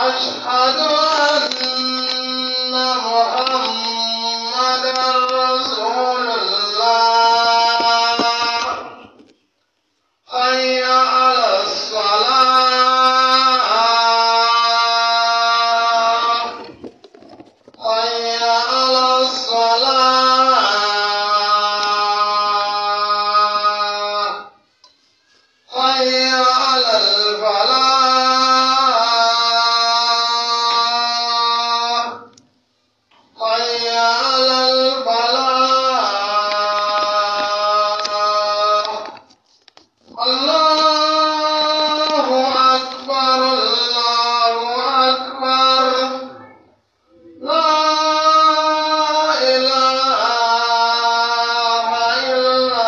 أشهد أن محمدا رسول الله حي على الصلاة حي على الصلاة حي على الفلاح حي على الفلاح الله أكبر الله أكبر لا إله إلا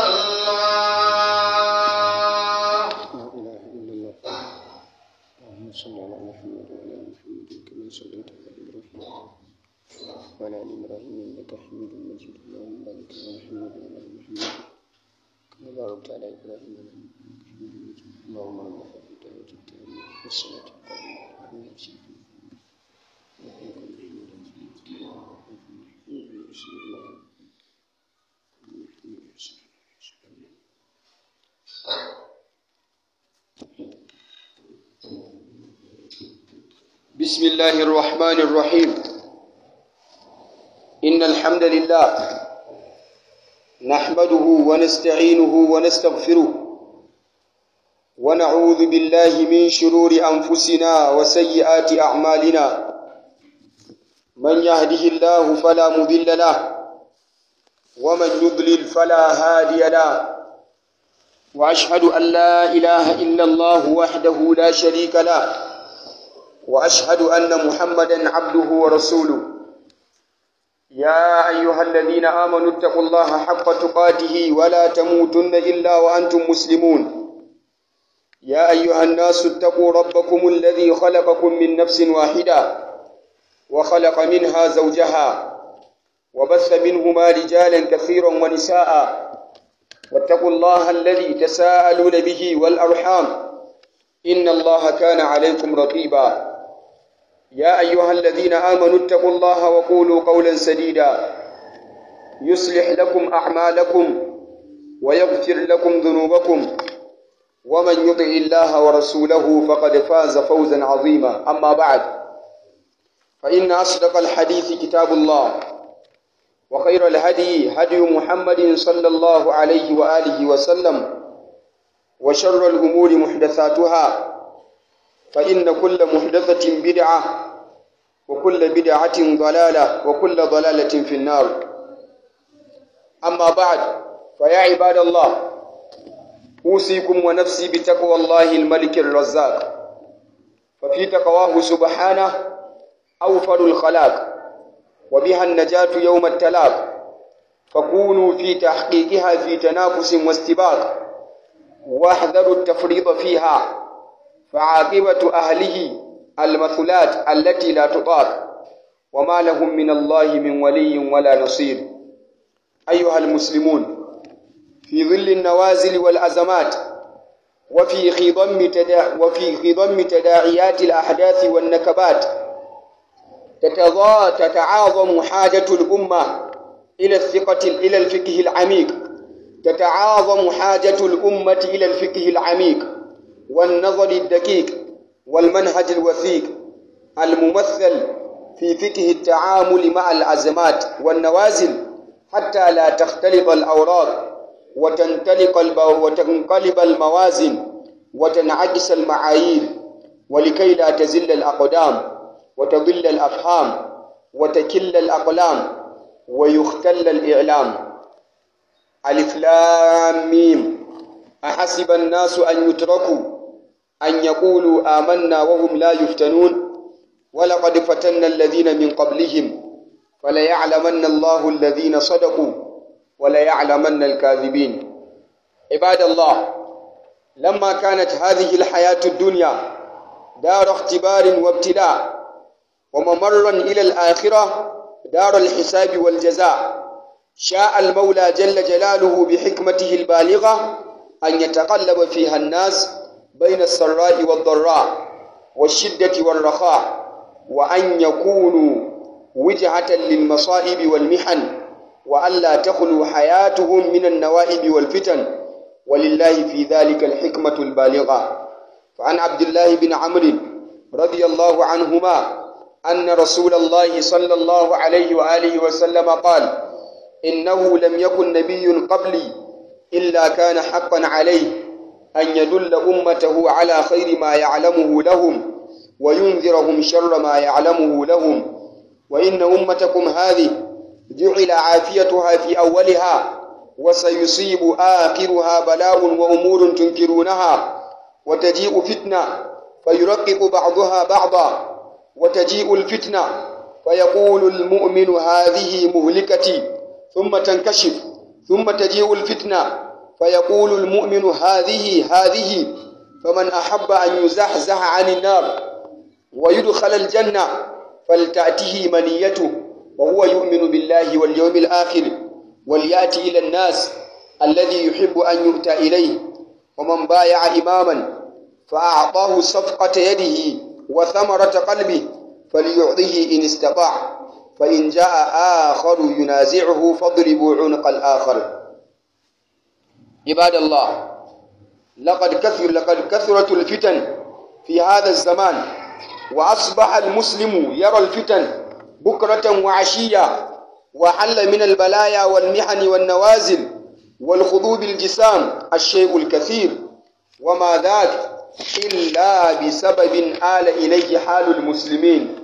الله لا إله إلا الله اللهم صل على محمد وعلى آل محمد كما صليت على إبراهيم وعلى آل إبراهيم إنك حميد مجيد اللهم بارك على محمد وعلى آل محمد كما باركت على إبراهيم وعلى آل إبراهيم إنك حميد مجيد اللهم رب هذه الدعوة التامة والصلاة القائمة اللهم صل بسم الله الرحمن الرحيم إن الحمد لله نحمده ونستعينه ونستغفره ونعوذ بالله من شرور أنفسنا وسيئات أعمالنا من يهده الله فلا مضل له ومن يضلل فلا هادي له وأشهد أن لا إله إلا الله وحده لا شريك له واشهد ان محمدا عبده ورسوله يا ايها الذين امنوا اتقوا الله حق تقاته ولا تموتن الا وانتم مسلمون يا ايها الناس اتقوا ربكم الذي خلقكم من نفس واحده وخلق منها زوجها وبث منهما رجالا كثيرا ونساء واتقوا الله الذي تساءلون به والارحام ان الله كان عليكم رقيبا يا أيها الذين آمنوا اتقوا الله وقولوا قولا سديدا يصلح لكم أعمالكم ويغفر لكم ذنوبكم ومن يطع الله ورسوله فقد فاز فوزا عظيما أما بعد فإن أصدق الحديث كتاب الله وخير الهدي هدي محمد صلى الله عليه وآله وسلم وشر الأمور محدثاتها فإن كل محدثة بدعة وكل بدعة ضلالة وكل ضلالة في النار أما بعد فيا عباد الله أوصيكم ونفسي بتقوى الله الملك الرزاق ففي تقواه سبحانه أوفر الخلاق وبها النجاة يوم التلاق فكونوا في تحقيقها في تنافس واستباق واحذروا التفريط فيها فعاقبة أهله المثلات التي لا تطاق وما لهم من الله من ولي ولا نصير أيها المسلمون في ظل النوازل والأزمات وفي خضم تدا وفي خضم تداعيات الأحداث والنكبات تتضا تتعاظم حاجة الأمة إلى الثقة إلى الفقه العميق تتعاظم حاجة الأمة إلى الفقه العميق والنظر الدقيق والمنهج الوثيق الممثل في فقه التعامل مع الأزمات والنوازل حتى لا تختلط الأوراق وتنطلق الب... وتنقلب الموازن وتنعكس المعايير ولكي لا تزل الأقدام وتضل الأفهام وتكل الأقلام ويختل الإعلام ألف لام ميم أحسب الناس أن يتركوا أن يقولوا آمنا وهم لا يفتنون ولقد فتنا الذين من قبلهم فليعلمن الله الذين صدقوا وليعلمن الكاذبين عباد الله لما كانت هذه الحياة الدنيا دار اختبار وابتلاء وممرا إلى الآخرة دار الحساب والجزاء شاء المولى جل جلاله بحكمته البالغة أن يتقلب فيها الناس بين السراء والضراء والشدة والرخاء وأن يكونوا وجهة للمصائب والمحن وألا تخلو حياتهم من النوائب والفتن ولله في ذلك الحكمة البالغة فعن عبد الله بن عمرو رضي الله عنهما أن رسول الله صلى الله عليه وآله وسلم قال إنه لم يكن نبي قبلي إلا كان حقا عليه أن يدل أمته على خير ما يعلمه لهم وينذرهم شر ما يعلمه لهم وإن أمتكم هذه جعل عافيتها في أولها وسيصيب آخرها بلاء وأمور تنكرونها وتجيء فتنة فيرقق بعضها بعضا وتجيء الفتنة فيقول المؤمن هذه مهلكتي ثم تنكشف ثم تجيء الفتنة فيقول المؤمن هذه هذه فمن أحب أن يزحزح عن النار ويدخل الجنة فلتأته منيته وهو يؤمن بالله واليوم الآخر وليأتي إلى الناس الذي يحب أن يؤتى إليه ومن بايع إماما فأعطاه صفقة يده وثمرة قلبه فليعطه إن استطاع فإن جاء آخر ينازعه فاضربوا عنق الآخر عباد الله لقد كثر لقد كثرت الفتن في هذا الزمان وأصبح المسلم يرى الفتن بكرة وعشية وحل من البلايا والمحن والنوازل والخضوب الجسام الشيء الكثير وما ذاك إلا بسبب آل إليه حال المسلمين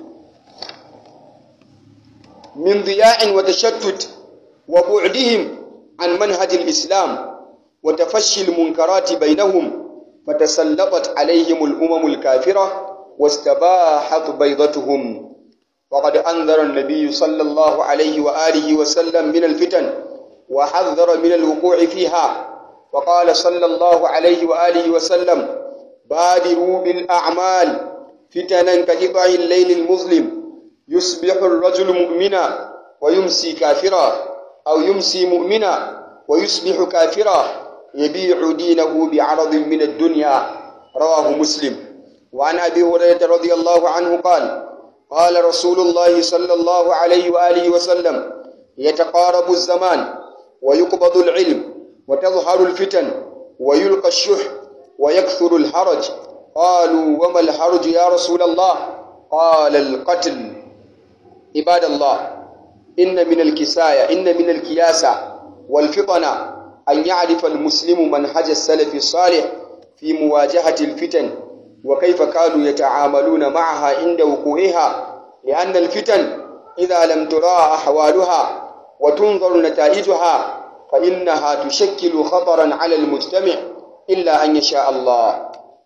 من ضياع وتشتت وبعدهم عن منهج الإسلام وتفشي المنكرات بينهم فتسلطت عليهم الأمم الكافرة واستباحت بيضتهم وقد أنذر النبي صلى الله عليه وآله وسلم من الفتن وحذر من الوقوع فيها وقال صلى الله عليه وآله وسلم بادروا بالأعمال فتنا كقطع الليل المظلم يصبح الرجل مؤمنا ويمسي كافرا أو يمسي مؤمنا ويصبح كافرا يبيع دينه بعرض من الدنيا رواه مسلم وعن أبي هريرة رضي الله عنه قال قال رسول الله صلى الله عليه وآله وسلم يتقارب الزمان ويقبض العلم وتظهر الفتن ويلقى الشح ويكثر الحرج قالوا وما الحرج يا رسول الله قال القتل عباد الله إن من الكساية إن من الكياسة والفطنة أن يعرف المسلم منهج السلف الصالح في مواجهة الفتن وكيف كانوا يتعاملون معها عند وقوعها لأن الفتن إذا لم تراء أحوالها وتنظر نتائجها فإنها تشكل خطرا على المجتمع إلا أن يشاء الله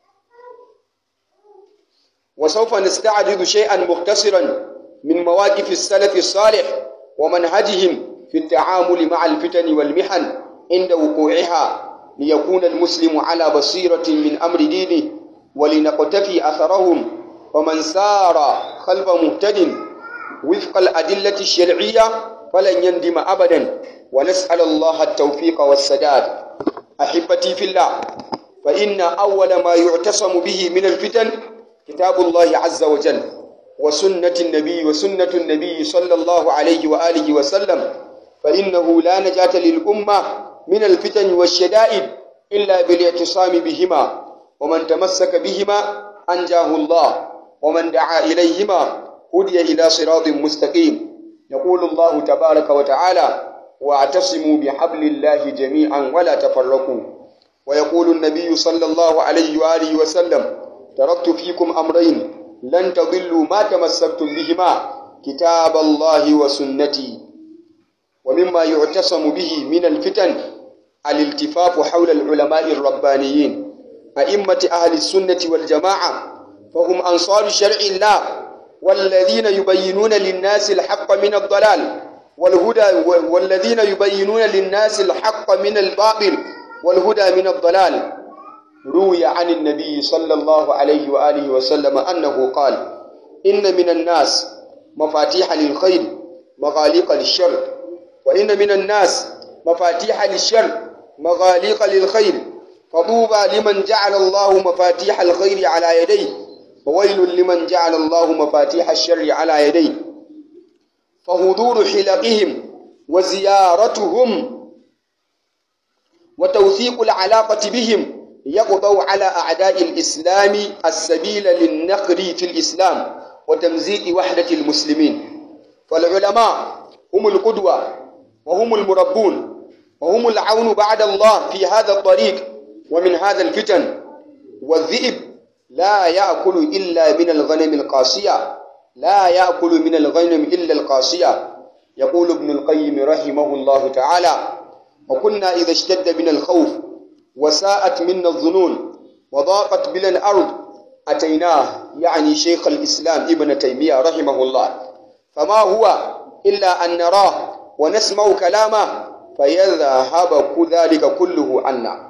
وسوف نستعرض شيئا مختصرا من مواقف السلف الصالح ومنهجهم في التعامل مع الفتن والمحن عند وقوعها ليكون المسلم على بصيرة من أمر دينه ولنقتفي أثرهم ومن سار خلف مهتد وفق الأدلة الشرعية فلن يندم أبدا ونسأل الله التوفيق والسداد أحبتي في الله فإن أول ما يعتصم به من الفتن كتاب الله عز وجل وسنة النبي وسنة النبي صلى الله عليه وآله وسلم فإنه لا نجاة للأمة من الفتن والشدائد إلا بالاعتصام بهما ومن تمسك بهما أنجاه الله ومن دعا إليهما هدي إلى صراط مستقيم يقول الله تبارك وتعالى واعتصموا بحبل الله جميعا ولا تفرقوا ويقول النبي صلى الله عليه وآله وسلم تركت فيكم أمرين لن تضلوا ما تمسكتم بهما كتاب الله وسنتي ومما يعتصم به من الفتن الالتفاف حول العلماء الربانيين أئمة أهل السنة والجماعة فهم أنصار شرع الله والذين يبينون للناس الحق من الضلال والهدى والذين يبينون للناس الحق من الباطل والهدى من الضلال روي عن النبي صلى الله عليه وآله وسلم أنه قال إن من الناس مفاتيح للخير مغاليق للشر وإن من الناس مفاتيح للشر مغاليق للخير فطوبى لمن جعل الله مفاتيح الخير على يديه وويل لمن جعل الله مفاتيح الشر على يديه فحضور حلقهم وزيارتهم وتوثيق العلاقة بهم يقضوا على أعداء الإسلام السبيل للنقر في الإسلام وتمزيق وحدة المسلمين فالعلماء هم القدوة وهم المربون وهم العون بعد الله في هذا الطريق ومن هذا الفتن والذئب لا يأكل إلا من الغنم القاسية لا يأكل من الغنم إلا القاسية يقول ابن القيم رحمه الله تعالى وكنا إذا اشتد بنا الخوف وساءت منا الظنون وضاقت بنا الأرض أتيناه يعني شيخ الإسلام ابن تيمية رحمه الله فما هو إلا أن نراه ونسمع كلامه فيذهب ذلك كله عنا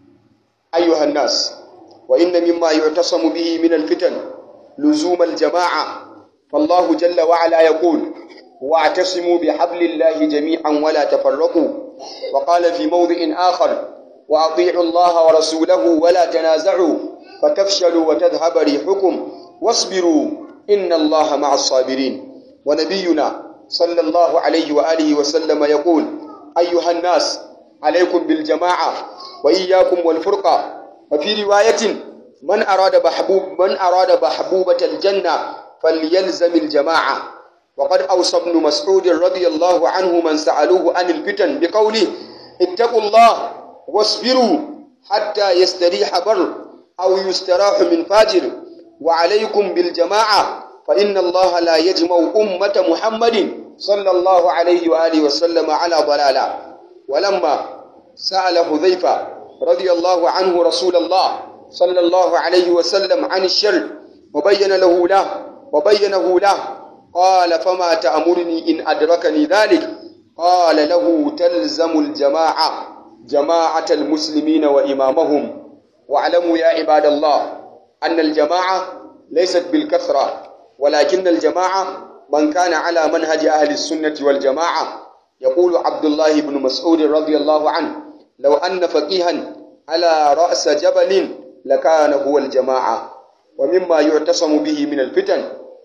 أيها الناس وإن مما يعتصم به من الفتن لزوم الجماعة فالله جل وعلا يقول واعتصموا بحبل الله جميعا ولا تفرقوا وقال في موضع آخر وأطيعوا الله ورسوله ولا تنازعوا فتفشلوا وتذهب ريحكم واصبروا إن الله مع الصابرين ونبينا صلى الله عليه وآله وسلم يقول أيها الناس عليكم بالجماعة وإياكم والفرقة وفي رواية من أراد محبوب من أراد محبوبة الجنة فليلزم الجماعة وقد أوصى ابن مسعود رضي الله عنه من سألوه عن الفتن بقوله اتقوا الله واصبروا حتى يستريح بر أو يستراح من فاجر وعليكم بالجماعة فإن الله لا يجمع أمة محمد صلى الله عليه وآله وسلم على ضلالة ولما سأل حذيفة رضي الله عنه رسول الله صلى الله عليه وسلم عن الشر وبين له له وبينه له قال فما تأمرني إن أدركني ذلك قال له تلزم الجماعة جماعة المسلمين وإمامهم واعلموا يا عباد الله أن الجماعة ليست بالكثرة ولكن الجماعة من كان على منهج أهل السنة والجماعة يقول عبد الله بن مسعود رضي الله عنه لو أن فقيها على رأس جبل لكان هو الجماعة ومما يعتصم به من الفتن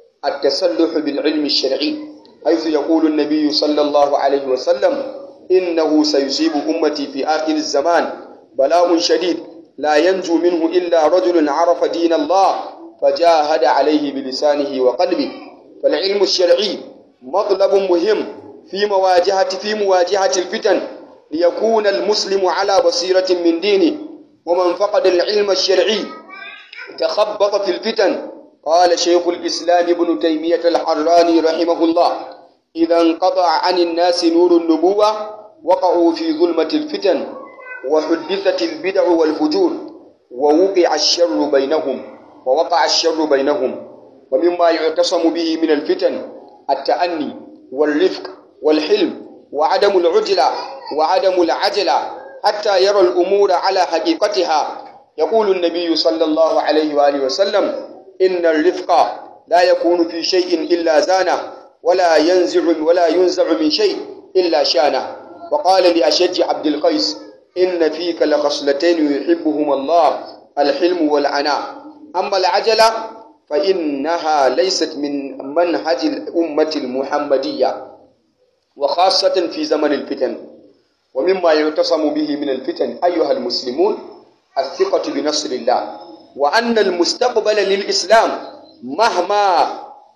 التسلح بالعلم الشرعي حيث يقول النبي صلى الله عليه وسلم إنه سيصيب أمتي في آخر الزمان بلاء شديد لا ينجو منه إلا رجل عرف دين الله فجاهد عليه بلسانه وقلبه فالعلم الشرعي مطلب مهم في مواجهة في مواجهة الفتن ليكون المسلم على بصيرة من دينه ومن فقد العلم الشرعي تخبط في الفتن قال شيخ الإسلام ابن تيمية الحراني رحمه الله إذا انقطع عن الناس نور النبوة وقعوا في ظلمة الفتن وحدثت البدع والفجور ووقع الشر بينهم ووقع الشر بينهم ومما يعتصم به من الفتن التأني والرفق والحلم وعدم العجلة وعدم العجلة حتى يرى الأمور على حقيقتها يقول النبي صلى الله عليه وآله وسلم إن الرفق لا يكون في شيء إلا زانه ولا ينزع ولا ينزع من شيء إلا شانه وقال لأشج عبد القيس إن فيك لخصلتين يحبهما الله الحلم والعناء أما العجلة فإنها ليست من منهج الأمة المحمدية وخاصة في زمن الفتن ومما يعتصم به من الفتن أيها المسلمون الثقة بنصر الله وأن المستقبل للإسلام مهما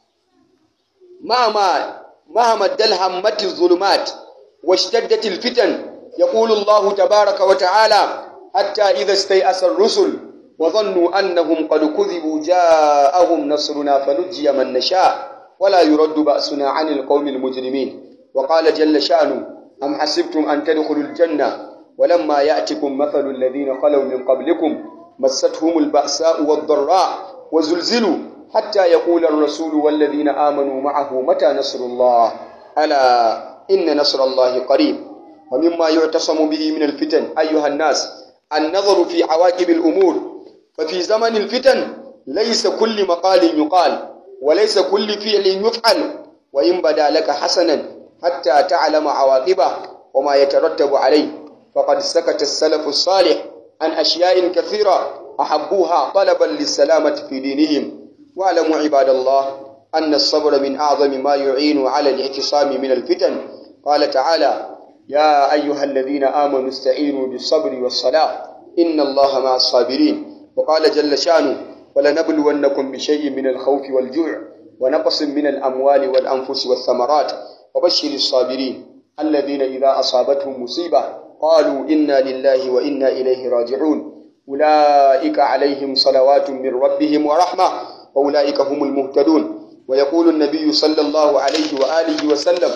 مهما مهما دلهمت الظلمات واشتدت الفتن يقول الله تبارك وتعالى حتى إذا استيأس الرسل وظنوا أنهم قد كذبوا جاءهم نصرنا فنجي من نشاء ولا يرد بأسنا عن القوم المجرمين وقال جل شأنه أم حسبتم أن تدخلوا الجنة ولما يأتكم مثل الذين خلوا من قبلكم مستهم البأساء والضراء وزلزلوا حتى يقول الرسول والذين آمنوا معه متى نصر الله ألا إن نصر الله قريب ومما يعتصم به من الفتن أيها الناس النظر في عواقب الأمور ففي زمن الفتن ليس كل مقال يقال وليس كل فعل يفعل وإن بدا لك حسنا حتى تعلم عواقبه وما يترتب عليه فقد سكت السلف الصالح عن أشياء كثيرة أحبوها طلبا للسلامة في دينهم واعلموا عباد الله أن الصبر من أعظم ما يعين على الاعتصام من الفتن قال تعالى يا أيها الذين آمنوا استعينوا بالصبر والصلاة إن الله مع الصابرين وقال جل شانه ولنبلونكم بشيء من الخوف والجوع ونقص من الأموال والأنفس والثمرات وبشر الصابرين الذين إذا أصابتهم مصيبة قالوا إنا لله وإنا إليه راجعون أولئك عليهم صلوات من ربهم ورحمة وأولئك هم المهتدون ويقول النبي صلى الله عليه وآله وسلم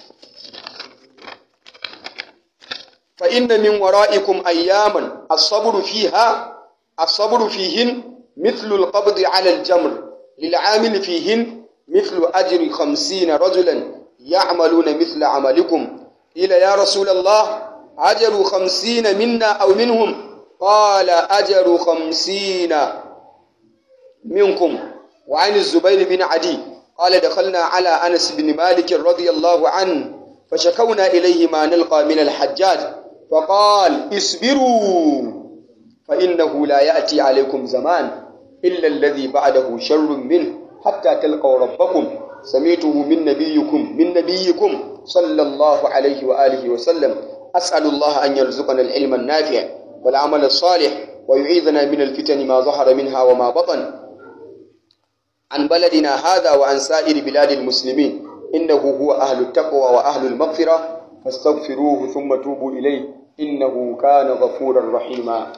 فإن من ورائكم أياما الصبر فيها الصبر فيهن مثل القبض على الجمر للعامل فيهن مثل أجر خمسين رجلا يعملون مثل عملكم قيل يا رسول الله أجر خمسين منا أو منهم قال أجر خمسين منكم وعن الزبير بن عدي قال دخلنا على أنس بن مالك رضي الله عنه فشكونا إليه ما نلقى من الحجاج فقال اصبروا فإنه لا يأتي عليكم زمان إلا الذي بعده شر منه حتى تلقوا ربكم سميته من نبيكم من نبيكم صلى الله عليه وآله وسلم أسأل الله أن يرزقنا العلم النافع والعمل الصالح ويعيذنا من الفتن ما ظهر منها وما بطن عن بلدنا هذا وعن سائر بلاد المسلمين إنه هو أهل التقوى وأهل المغفرة فاستغفروه ثم توبوا إليه إنه كان غفورا رحيما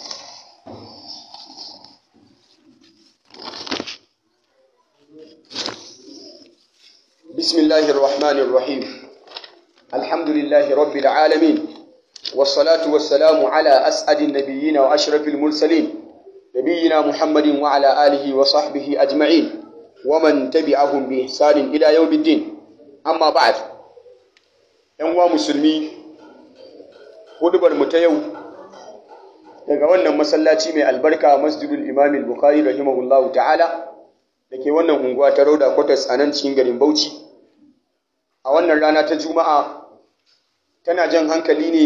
بسم الله الرحمن الرحيم الحمد لله رب العالمين والصلاة والسلام على أسعد النبيين وأشرف المرسلين نبينا محمد وعلى آله وصحبه أجمعين ومن تبعهم بإحسان إلى يوم الدين أما بعد ‘yan musulmi hudubar mu ta yau daga wannan masallaci mai albarka masjidul imam bukhari rahimahullahu ta'ala da ke wannan unguwa ta rauda kwatas a nan cikin garin bauchi a wannan rana ta juma'a tana jan hankali ne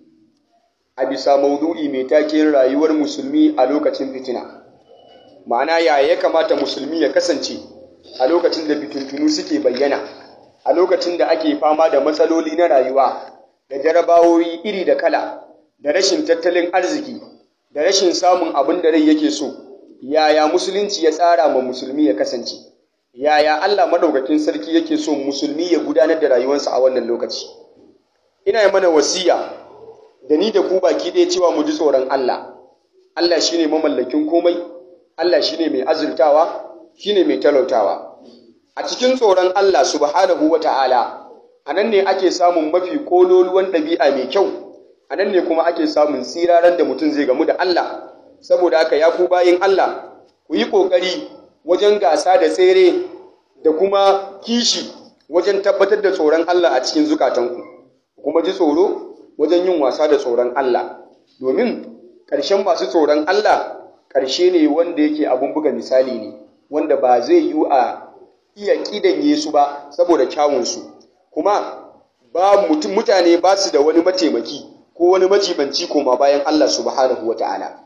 a bisa maudu'i mai taken rayuwar musulmi a lokacin fitina ma'ana ya ya kamata musulmi ya kasance a lokacin da fitintunu suke bayyana a lokacin da ake fama da matsaloli na rayuwa da jarabawoyi iri da kala da rashin tattalin arziki da rashin samun abin da rai yake so yaya musulunci ya tsara ma musulmi ya kasance yaya Allah madaukakin sarki yake so musulmi ya gudanar da rayuwarsa a wannan lokaci ina yi mana wasiya da ni da ku baki ɗaya cewa mu ji tsoron Allah Allah shine mamallakin komai Allah shine mai azurtawa shine mai talautawa a cikin tsoron Allah subhanahu wa ta'ala, a nan ne ake samun mafi kololuwan ɗabi'a mai kyau, a nan ne kuma ake samun tsiraren da mutum zai gamu da Allah, saboda haka ya ku bayin Allah, ku yi ƙoƙari wajen gasa da tsere da kuma kishi wajen tabbatar da tsoron Allah a cikin zukatanku, kuma ji tsoro wajen yin wasa da tsoron Allah, domin ƙarshen masu tsoron Allah ƙarshe ne wanda yake abin buga misali ne, wanda ba zai yi a iya ƙidanye su ba saboda kyawunsu kuma ba mutum mutane ba su da wani mataimaki ko wani majibanci koma bayan Allah subhanahu wata'ala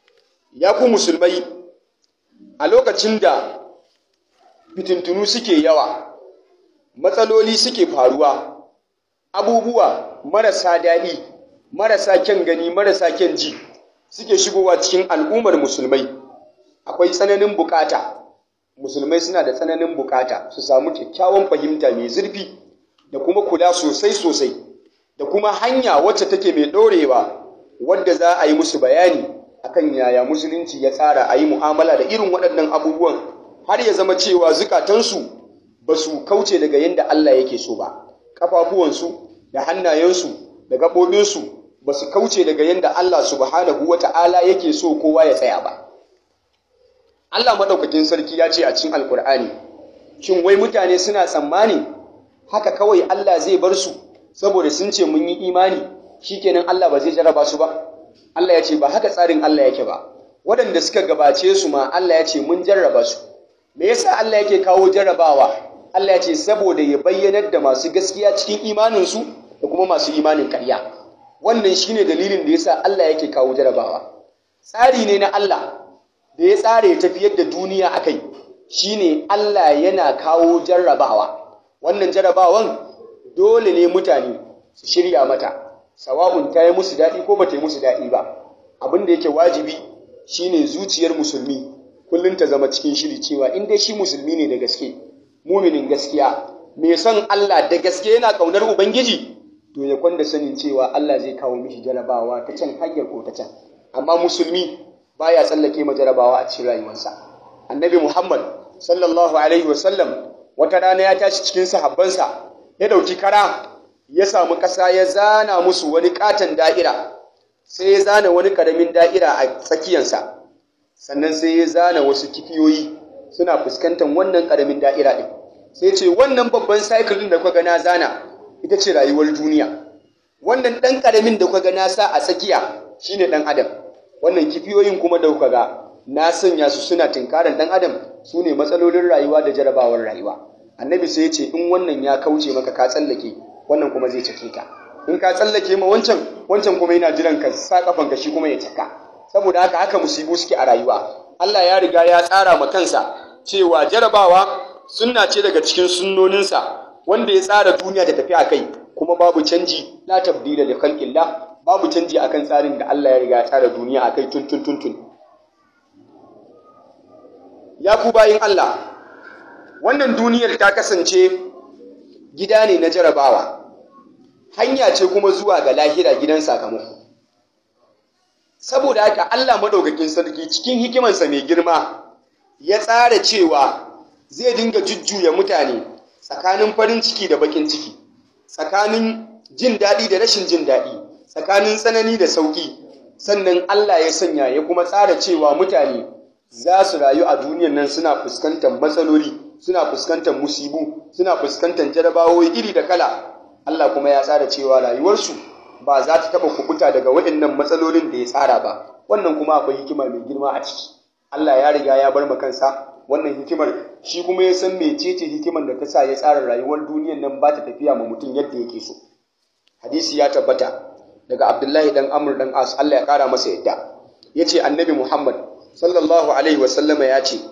ya ku musulmai a lokacin da fitintunu suke yawa matsaloli suke faruwa abubuwa marasa daɗi marasa kyan gani marasa kyan ji suke shigowa cikin al'ummar musulmai akwai tsananin bukata musulmai suna da tsananin bukata su samu kyakkyawan fahimta mai zurfi da kuma kula sosai sosai da kuma hanya wacce take mai ɗorewa wadda za a yi musu bayani akan yaya musulunci ya tsara a yi mu'amala da irin waɗannan abubuwan har ya zama cewa zukatansu ba su kauce daga yadda Allah yake so ba ƙafafuwansu da hannayensu da gaɓoɓinsu ba su kauce daga yadda Allah subhanahu wa ta'ala yake so kowa ya tsaya ba Allah maɗaukakin sarki ya ce a cikin Alƙur'ani, Shin wai mutane suna tsammani haka kawai Allah zai bar su saboda sun ce mun yi imani shikenan Allah ba zai jarraba su ba? Allah ya ce ba haka tsarin Allah yake ba. Waɗanda suka gabace su ma Allah ya ce mun jarraba su. Me yasa Allah yake kawo jarrabawa? Allah ya ce saboda ya bayyanar da masu gaskiya cikin imaninsu da kuma masu imanin ƙarya. Wannan shine dalilin da yasa Allah yake kawo jarrabawa. Tsari ne na Allah da ya tsara ya tafiyar da duniya a kai shine Allah yana kawo jarrabawa wannan jarrabawan dole ne mutane su shirya mata sawa'un ta yi musu daɗi ko ba ta yi musu daɗi ba abin da yake wajibi shine zuciyar musulmi kullum ta zama cikin shiri cewa in dai shi musulmi ne da gaske muminin gaskiya mai son Allah da gaske yana ƙaunar ubangiji to ya kwanda sanin cewa Allah zai kawo mishi jarabawa ta can hanyar ko ta can amma musulmi baya tsallake ma jarabawa a cikin rayuwarsa annabi Muhammad sallallahu alaihi wasallam wata rana ya tashi cikin sahabbansa ya dauki kara ya samu ƙasa ya zana musu wani katon da'ira sai ya zana wani ƙaramin da'ira a tsakiyansa sannan sai ya zana wasu kifiyoyi suna fuskantar wannan ƙaramin da'ira ɗin sai ce wannan babban cycle ɗin da kuka ga na zana ita ce rayuwar duniya wannan ɗan ƙaramin da kuka ga na sa a tsakiya shine ɗan adam wannan kifiyoyin kuma da kuka ga na sanya su suna tinkarar ɗan adam su ne matsalolin rayuwa da jarabawar rayuwa annabi sai ya ce in wannan ya kauce maka ka tsallake wannan kuma zai cake ka in ka tsallake ma wancan wancan kuma yana jiran ka sa kafan ka shi kuma ya caka saboda haka haka musibu suke a rayuwa Allah ya riga ya tsara ma kansa cewa jarabawa sunna ce daga cikin sunnoninsa wanda ya tsara duniya ta tafi a kai kuma babu canji la tabdila li khalqillah babu canji akan tsarin da Allah ya riga ya tsara duniya akai tun tun tun tun ya ku bayin Allah wannan duniyar ta kasance gida ne na jarabawa hanya ce kuma zuwa ga lahira gidan sakamako saboda haka Allah madaukakin sarki cikin hikimansa mai girma ya tsara cewa zai dinga jujjuya mutane tsakanin farin ciki da bakin ciki tsakanin jin daɗi da rashin jin daɗi tsakanin tsanani da sauƙi sannan Allah ya sanya ya kuma tsara cewa mutane za su rayu a duniyan nan suna fuskantar matsaloli suna fuskantar musibu suna fuskantar jarabawoyi iri da kala Allah kuma ya tsara cewa rayuwarsu ba za ta taɓa kubuta daga waɗannan matsalolin da ya tsara ba wannan kuma akwai hikima mai girma a ciki Allah ya riga ya bar kansa wannan hikimar shi kuma ya san mecece hikimar da ta sa ya tsara rayuwar duniyar nan ba ta tafiya ma mutum yadda yake so hadisi ya tabbata daga Abdullahi dan Amr dan As Allah ya kara masa yadda yace annabi Muhammad sallallahu alaihi wasallama ya ce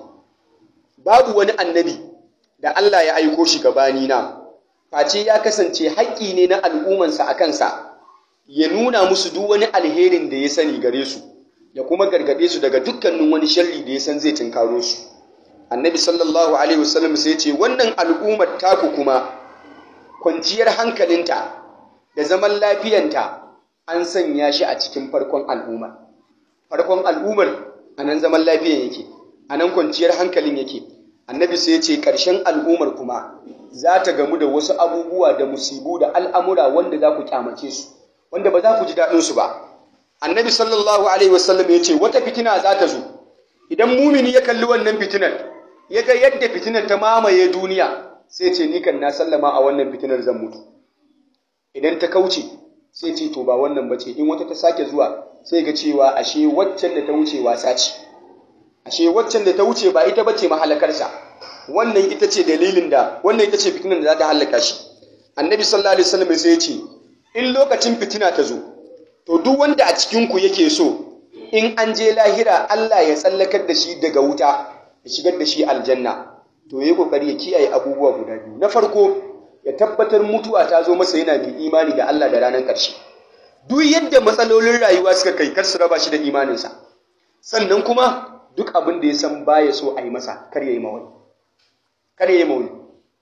babu wani annabi da Allah ya aiko shi gabani na face ya kasance haƙƙi ne na al'ummansa a kansa ya nuna musu duk wani alherin da ya sani gare su ya kuma gargaɗe su daga dukkanin wani sharri da ya san zai tunkaro su annabi sallallahu alaihi wasallam sai ce wannan al'ummar taku kuma kwanciyar hankalinta da zaman lafiyanta an sanya shi a cikin farkon al'ummar farkon al'ummar a nan zaman lafiyan yake a nan kwanciyar hankalin yake annabi sai ce ƙarshen al'ummar kuma za ta gamu da wasu abubuwa da musibu da al'amura wanda za ku kyamace su wanda ba za ku ji daɗinsu ba annabi sallallahu alaihi wasallam ya ce wata fitina za ta zo idan mumini ya kalli wannan fitinar ya ga yadda fitinar ta mamaye duniya sai ce ni kan na sallama a wannan fitinar zan mutu idan ta kauce sai ce to ba wannan bace in wata ta sake zuwa sai ga cewa ashe waccan da ta wuce wasa ce ashe waccan da ta wuce ba ita bace mahalakarsa wannan ita ce dalilin da wannan ita ce fitinar da za ta halaka shi annabi sallallahu alaihi wasallam sai ya ce in lokacin fitina ta zo to duk wanda a cikin ku yake so in an je lahira Allah ya tsallakar da shi daga wuta ya shigar da shi aljanna to yayi kokari ya kiyaye abubuwa guda biyu na farko ya tabbatar mutuwa ta zo masa yana da imani da Allah da ranar ƙarshe duk yadda matsalolin rayuwa suka kai kar su raba shi da imaninsa sannan kuma duk abin da ya san baya so a yi masa kar ya yi mawani kar ya yi mawani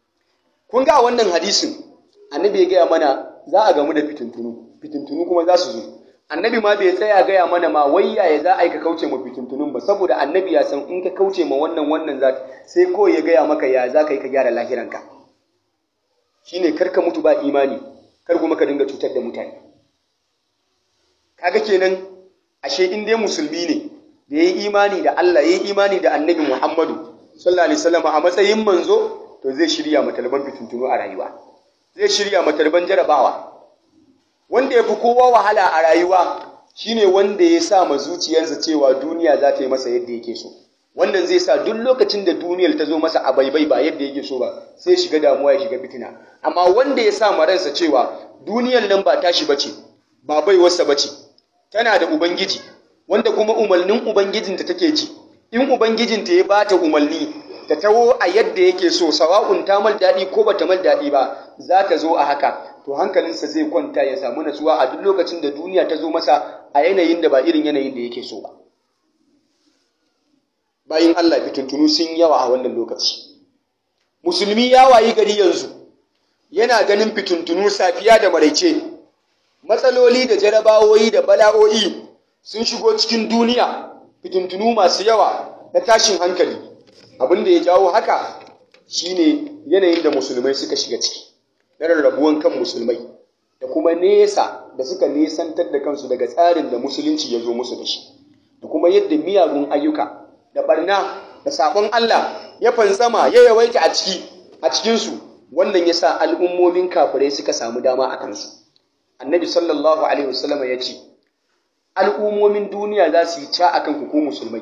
kun ga wannan hadisin annabi ya gaya mana za a gamu da fitintunu fitintunu kuma za su zo annabi ma bai tsaya gaya mana ma wayya ya za a yi ka kauce ma fitintunun ba saboda annabi ya san in ka kauce ma wannan wannan za sai kawai ya gaya maka ya za ka yi ka gyara lahiranka shine kar ka mutu ba imani kar kuma ka dinga cutar da mutane kaga kenan ashe in dai musulmi ne da yayi imani da Allah yayi imani da annabi Muhammadu sallallahu alaihi wasallam a matsayin manzo to zai shirya matalban fitintunu a rayuwa zai shirya matalban jarabawa wanda ya fi kowa wahala a rayuwa shine wanda ya sa ma zuciyarsa cewa duniya za ta yi masa yadda yake so wannan zai sa duk lokacin da duniyar ta zo masa a baibai ba yadda yake so ba sai shiga damuwa ya shiga fitina amma wanda ya sa ma ransa cewa duniyar nan ba tashi bace ba baiwarsa bace tana da ubangiji wanda kuma umarnin ubangijinta take ji in ubangijinta ya bata umarni ta taho a yadda yake so sawa'un ta mal daɗi ko bata mal daɗi ba za ta zo a haka to hankalinsa zai kwanta ya samu natsuwa a duk lokacin da duniya ta zo masa a yanayin da ba irin yanayin da yake so ba bayin Allah fitintunu sun yawa a wannan lokaci musulmi ya wayi gari yanzu yana ganin fitintunu safiya da maraice matsaloli da jarabawoyi da bala'o'i sun shigo cikin duniya fitintunu masu yawa na tashin hankali abin da ya jawo haka shine yanayin da musulmai suka shiga ciki na rarrabuwan kan musulmai da kuma nesa da suka nesantar da kansu daga tsarin da musulunci ya zo musu da shi da kuma yadda miyagun ayyuka da barna da sabon Allah ya fantsama ya yawaita a ciki a cikinsu wannan ya sa al'ummomin kafirai suka samu dama a kansu annabi sallallahu alaihi wasallama ya ce al'ummomin duniya za su yi ca akan ku ko musulmai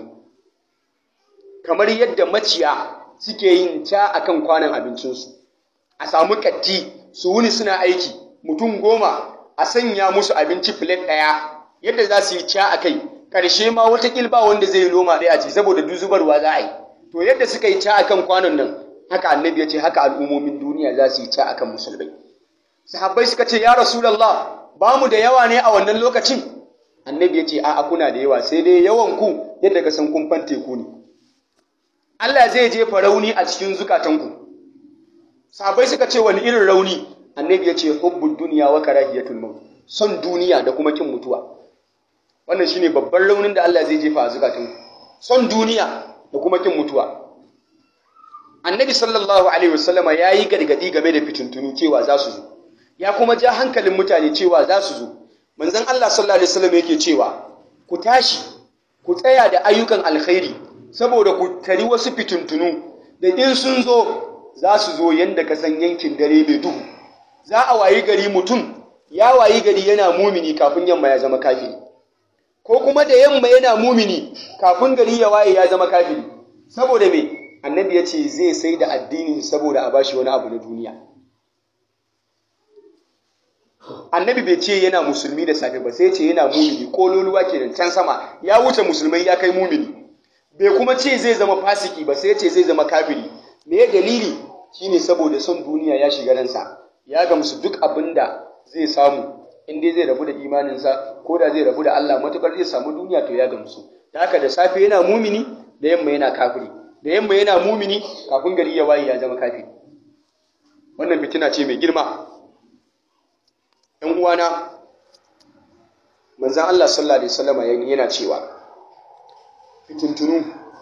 kamar yadda maciya suke yin ca akan kwanan abincinsu a samu katti su wuni suna aiki mutum goma a sanya musu abinci filet ɗaya yadda za su yi ca a kai ƙarshe ma wata ba wanda zai yi loma ɗaya ce saboda duk zubarwa za a yi to yadda suka yi ca akan kwanon nan haka annabi ya ce haka al'ummomin duniya za su yi ca akan musulmai sahabbai suka ce ya rasulallah ba mu da yawa ne a wannan lokacin annabi ya ce a'a kuna da yawa sai dai yawan ku yadda ka san kun teku ne Allah zai jefa rauni a cikin zukatanku sahabbai suka ce wani irin rauni annabi ya ce hubbud duniya wa karahiyatul maut son duniya da kuma kin mutuwa wannan shine babban raunin da Allah zai jefa a zukatanku son duniya da kuma kin mutuwa annabi sallallahu alaihi wasallama yayi gargadi game da fitintunu cewa za su zo ya kuma ja hankalin mutane cewa za su zo manzon Allah sallallahu alaihi wasallam yake cewa ku tashi ku tsaya da ayyukan alkhairi saboda ku tari wasu fitintunu da in sun zo za su zo yanda ka san yankin dare mai duhu za a wayi gari mutum ya wayi gari yana mumini kafin yamma ya zama kafiri ko kuma da yamma yana mumini kafin gari ya waye ya zama kafiri saboda me annabi ya ce zai sai da addini saboda a bashi wani abu na duniya annabi bai ce yana musulmi da safe ba sai ce yana mumini kololuwa kenan can sama ya wuce musulmai ya kai mumini bai kuma ce zai zama fasiki ba sai ce zai zama kafiri me dalili shine saboda son duniya ya shiga ransa ya gamsu duk abin da zai samu in dai zai rabu da imaninsa ko da zai rabu da Allah matukar zai samu duniya to ya gamsu da haka da safe yana mumini da yamma yana kafiri da yamma yana mumini kafin gari ya waye ya zama kafiri wannan fitina ce mai girma ‘yan uwana manzan Allah sallallahu Alaihi wasallama yana cewa fitintunu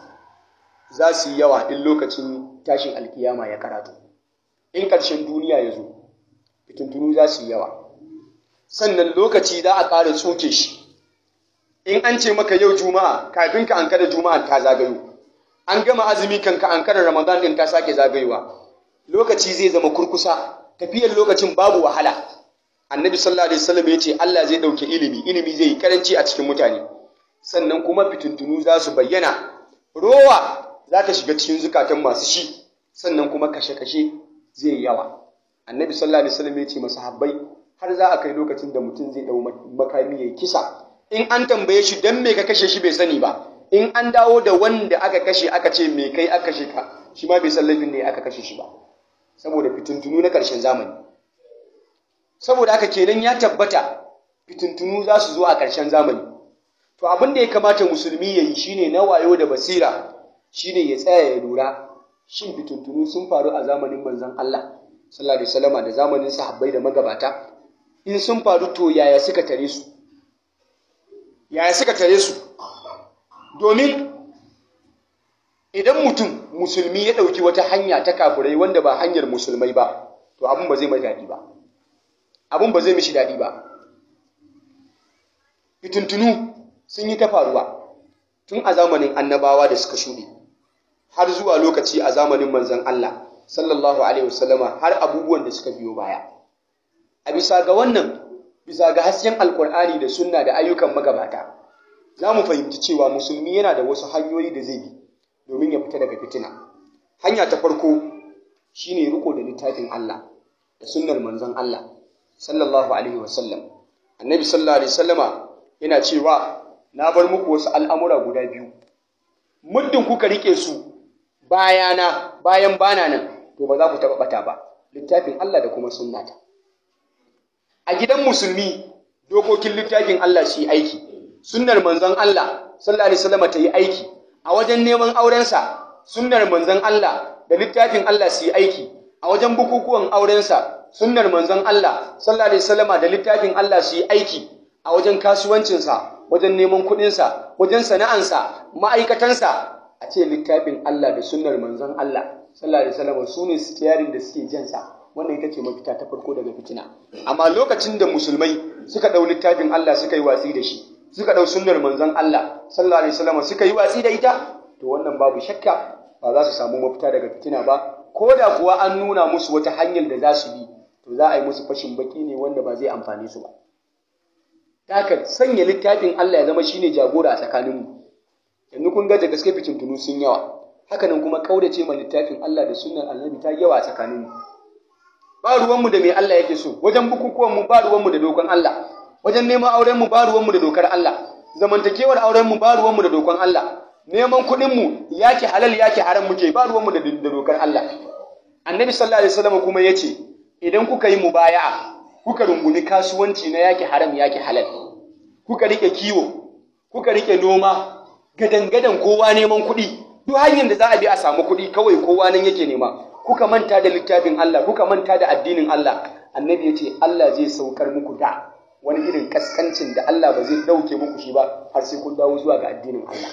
za su yi yawa in lokacin tashin alkiyama ya karatu in ƙarshen duniya ya zo fitintunu za su yi yawa sannan lokaci za a ƙara tsoke shi in an ce maka yau juma'a kafin ka an kada juma'a ta zagayo an gama azumi kan ka an kada ramadan din ta sake zagayowa lokaci zai zama kurkusa tafiyar lokacin babu wahala annabi sallallahu alaihi wasallam ya ce Allah zai dauke ilimi ilimi zai yi karanci a cikin mutane sannan kuma fitintunu za su bayyana rowa za ta shiga cikin zukatan masu shi sannan kuma kashe-kashe zai yawa annabi sallallahu alaihi wasallam ya ce masahabbai har za a kai lokacin da mutum zai dau makami ya kisa in an tambaye shi dan me ka kashe shi bai sani ba in an dawo da wanda aka kashe aka ce me kai aka kashe ka shi ma bai san laifin ne aka kashe shi ba saboda fitintunu na ƙarshen zamani saboda haka kenan ya tabbata fitintunu za su zo a ƙarshen zamani to abin da ya kamata musulmi ya yi shine na wayo da basira shine ya tsaya ya lura shin fitintunu sun faru a zamanin manzon Allah sallallahu alaihi wasallama da zamanin sahabbai da magabata in sun faru to yaya suka tare su yaya suka tare su domin idan mutum musulmi ya ɗauki wata hanya ta kafurai wanda ba hanyar musulmai ba to abin ba zai mai daɗi ba abin ba zai mishi daɗi ba fitintunu sun yi ta faruwa tun a zamanin annabawa da suka shuɗe har zuwa lokaci a zamanin manzon Allah sallallahu alaihi wasallama har abubuwan da suka biyo baya a bisa ga wannan bisa ga hasken alkur'ani da sunna da ayyukan magabata za mu fahimci cewa musulmi yana da wasu hanyoyi da zai bi domin ya fita daga fitina hanya ta farko shine riko da littafin Allah da sunnar manzon Allah sallallahu alaihi wasallam annabi sallallahu alaihi wasallama yana cewa na bar muku wasu al'amura guda biyu muddin kuka rike su bayana bayan bana nan to ba za ku taɓa ɓata ba littafin Allah da kuma sunnata a gidan musulmi dokokin littafin Allah su yi aiki sunnar manzon Allah sallallahu alaihi wasallam ta yi aiki a wajen neman aurensa sunnar manzon Allah da littafin Allah su yi aiki a wajen bukukuwan aurensa sunnar manzon Allah sallallahu alaihi wasallam da littafin Allah su yi aiki a wajen kasuwancinsa wajen neman kuɗinsa wajen sana'ansa ma'aikatansa a ce littafin Allah da sunnar manzon Allah sallallahu alaihi wasallam su ne stiyarin da suke jansa wannan ita ce mafita ta farko daga fitina amma lokacin da musulmai suka ɗau littafin Allah suka yi watsi da shi suka ɗau sunnar manzon Allah sallallahu alaihi wasallam suka yi watsi da ita to wannan babu shakka ba za su samu mafita daga fitina ba ko da kuwa an nuna musu wata hanyar da za su bi to za a yi musu fashin baki ne wanda ba zai amfane su ba haka sanya littafin Allah ya zama shine jagora a tsakaninmu yanzu kun ga da gaske fitintunu sun yawa hakanan kuma kaudace ma littafin Allah da sunnar annabi ta yawa a tsakaninmu ba ruwanmu da me Allah yake so wajen bukukuwanmu ba ruwanmu da dokan Allah wajen neman aurenmu ba ruwanmu da dokar Allah zamantakewar aurenmu ba ruwanmu da dokan Allah neman kuɗinmu yake halal yake haram muke ba ruwanmu da dokar Allah annabi sallallahu alaihi wasallam kuma yace idan kuka yi mubaya'a kuka rungumi kasuwanci na yake haram yake halal kuka rike kiwo kuka rike noma gadan-gadan kowa neman kuɗi duk hanyar da za a bi a samu kuɗi kawai kowa nan yake nema kuka manta da littafin Allah kuka manta da addinin Allah annabi ya ce Allah zai saukar muku da wani irin kaskancin da Allah ba zai ɗauke muku shi ba har sai kun dawo zuwa ga addinin Allah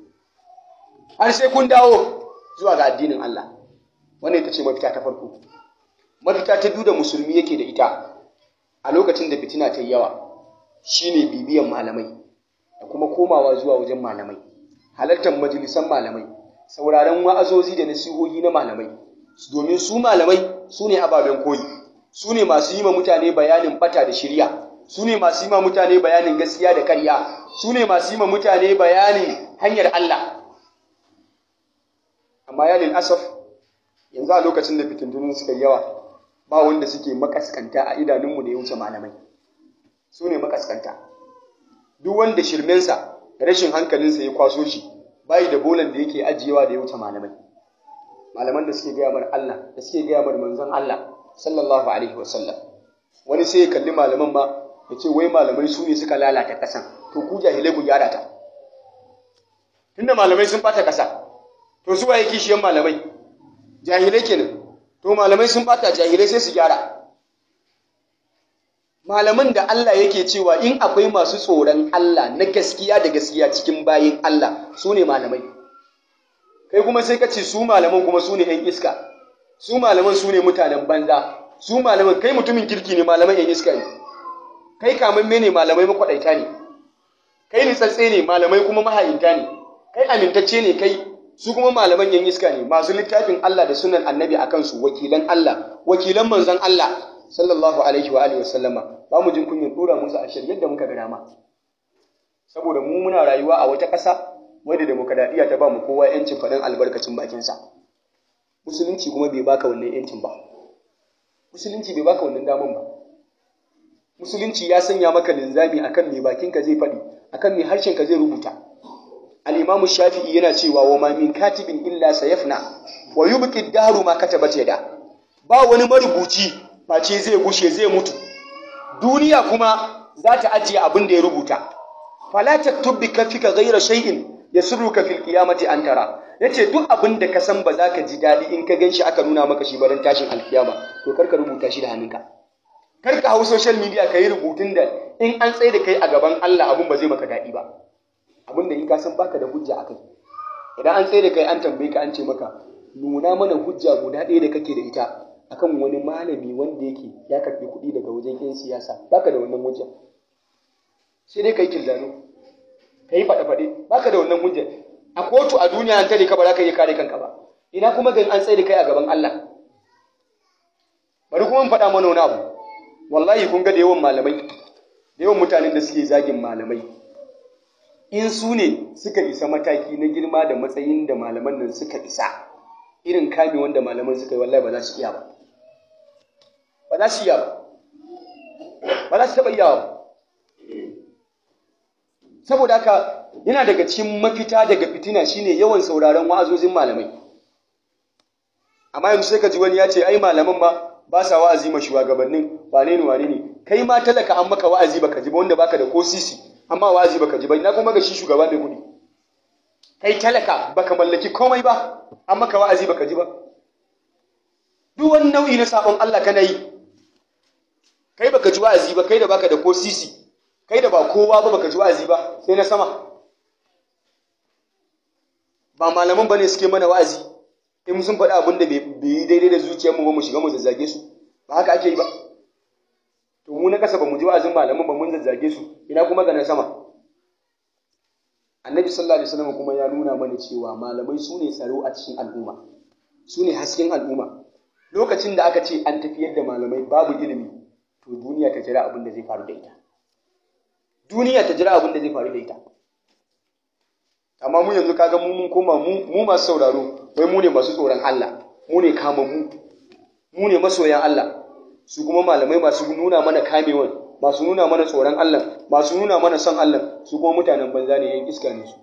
har sai kun dawo zuwa ga addinin Allah wannan ita ce mafita ta farko mafita ta biyu da musulmi yake da ita a lokacin da fitina ta yi yawa shine bibiyan malamai da kuma komawa zuwa wajen malamai halartar majalisan malamai sauraron wa'azozi da nasihohi na malamai domin su malamai su ne ababen koyi su ne masu yi ma mutane bayanin bata da shirya su ne masu yi ma mutane bayanin gaskiya da karya su ne masu yi ma mutane bayanin hanyar Allah amma ya asaf yanzu a lokacin da fitintunin suka yawa ba wanda suke makaskanta a idanunmu da ya wuce malamai su ne makaskanta duk wanda shirmensa rashin hankalinsa ya kwaso shi bayi da bolan da yake ajiyewa da ya wuce malamai malaman da suke gaya mar Allah da suke gaya mar manzon Allah sallallahu alaihi wa sallam wani sai ya kalli malaman ma ya ce wai malamai su ne suka lalata kasan to ku jahilai ku gyara ta tunda malamai sun bata kasa to su waye kishiyan malamai jahilai kenan to malamai sun bata jahilai sai su gyara malaman da Allah yake cewa in akwai masu tsoron Allah na gaskiya da gaskiya cikin bayin Allah su ne malamai kai kuma sai ka ce su malaman kuma su ne 'yan iska su malaman su ne mutanen banza su malaman kai mutumin kirki ne malaman 'yan iska ne kai kamamme ne malamai makwaɗaita ne kai nitsatse ne malamai kuma mahayinta ne kai amintacce ne kai su kuma malaman 'yan iska ne masu littafin Allah da sunan annabi a kansu wakilan Allah wakilan manzon Allah sallallahu alaihi wa alihi wasallama ba mu jin kunyin dora musu a shirye da muka ga dama saboda mu muna rayuwa a wata ƙasa wadda demokradiyya ta ba mu kowa yancin faɗin albarkacin bakinsa musulunci kuma bai baka wannan yancin ba musulunci bai baka wannan daman ba musulunci ya sanya maka linzami akan me bakinka zai faɗi akan me harshenka zai rubuta al-imamu shafi'i yana cewa wa ma min katibin illa sayafna wa yubqi ad-dahru ma katabat yada ba wani marubuci face zai gushe zai mutu duniya kuma za ta ajiye abin da ya rubuta fala taktub bi kafika ghayra shay'in yasurruka fil qiyamati an tara yace duk abin da ka san ba za ka ji dadi in ka ganshi aka nuna maka shi baran tashin alkiyama to kar ka rubuta shi da hannunka kar ka hau social media ka yi rubutun da in an tsaye da kai a gaban Allah abin ba zai maka dadi ba abin da in ka san baka da hujja akai idan an tsaye da kai an tambaye ka an ce maka nuna mana hujja guda ɗaya da kake da ita akan wani malami wanda yake ya karɓi kuɗi daga wajen 'yan siyasa baka da wannan hujja sai dai kai kildano ka yi faɗe-faɗe baka da wannan hujja a kotu a duniya an tare ka ba za ka iya kare kanka ba ina kuma gan an tsaye da kai a gaban Allah bari kuma faɗa mana wani abu wallahi kun ga da yawan malamai da yawan mutanen da suke zagin malamai in su ne suka isa mataki na girma da matsayin da malaman nan suka isa irin kame wanda malaman suka yi wallahi ba za su iya ba ba za su iya ba ba za su taɓa iya ba saboda haka yana daga cikin mafita daga fitina shine yawan sauraron wa'azozin malamai amma yanzu sai ka ji wani ya ce ai malaman ma ba sa wa'azi ma shugabannin wane ne wane ne kai ma talaka an maka wa'azi baka ji ba wanda baka da ko sisi amma wa'azi baka ji ba ina kuma ga shi shugaba mai kuɗi kai talaka baka mallaki komai ba an maka wa'azi baka ji ba duk wani nau'i na sabon Allah kana yi kai baka ji wa'azi ba kai da baka da ko sisi kai da ba kowa ba baka ji wa'azi ba sai na sama ba malaman bane suke mana wa'azi in sun faɗi abin da bai yi daidai da zuciyarmu ba mu shiga mu zazzage su ba haka ake yi ba to mu na kasa ba mu ji wa'azin malaman ba mun zazzage su ina kuma ga na sama annabi sallallahu alaihi wasallam kuma ya nuna mana cewa malamai su ne tsaro a cikin al'umma su ne hasken al'umma lokacin da aka ce an tafiyar da malamai babu ilimi to duniya ta jira abin da zai faru da ita duniya ta jira abin da zai faru da ita amma mu yanzu kaga mu mun koma mu mu masu sauraro wai mu ne masu tsoron Allah mu ne kama mu mu ne masoyan Allah su kuma malamai masu nuna mana kamewan masu nuna mana tsoron Allah masu nuna mana son Allah su kuma mutanen banza ne yan iska ne su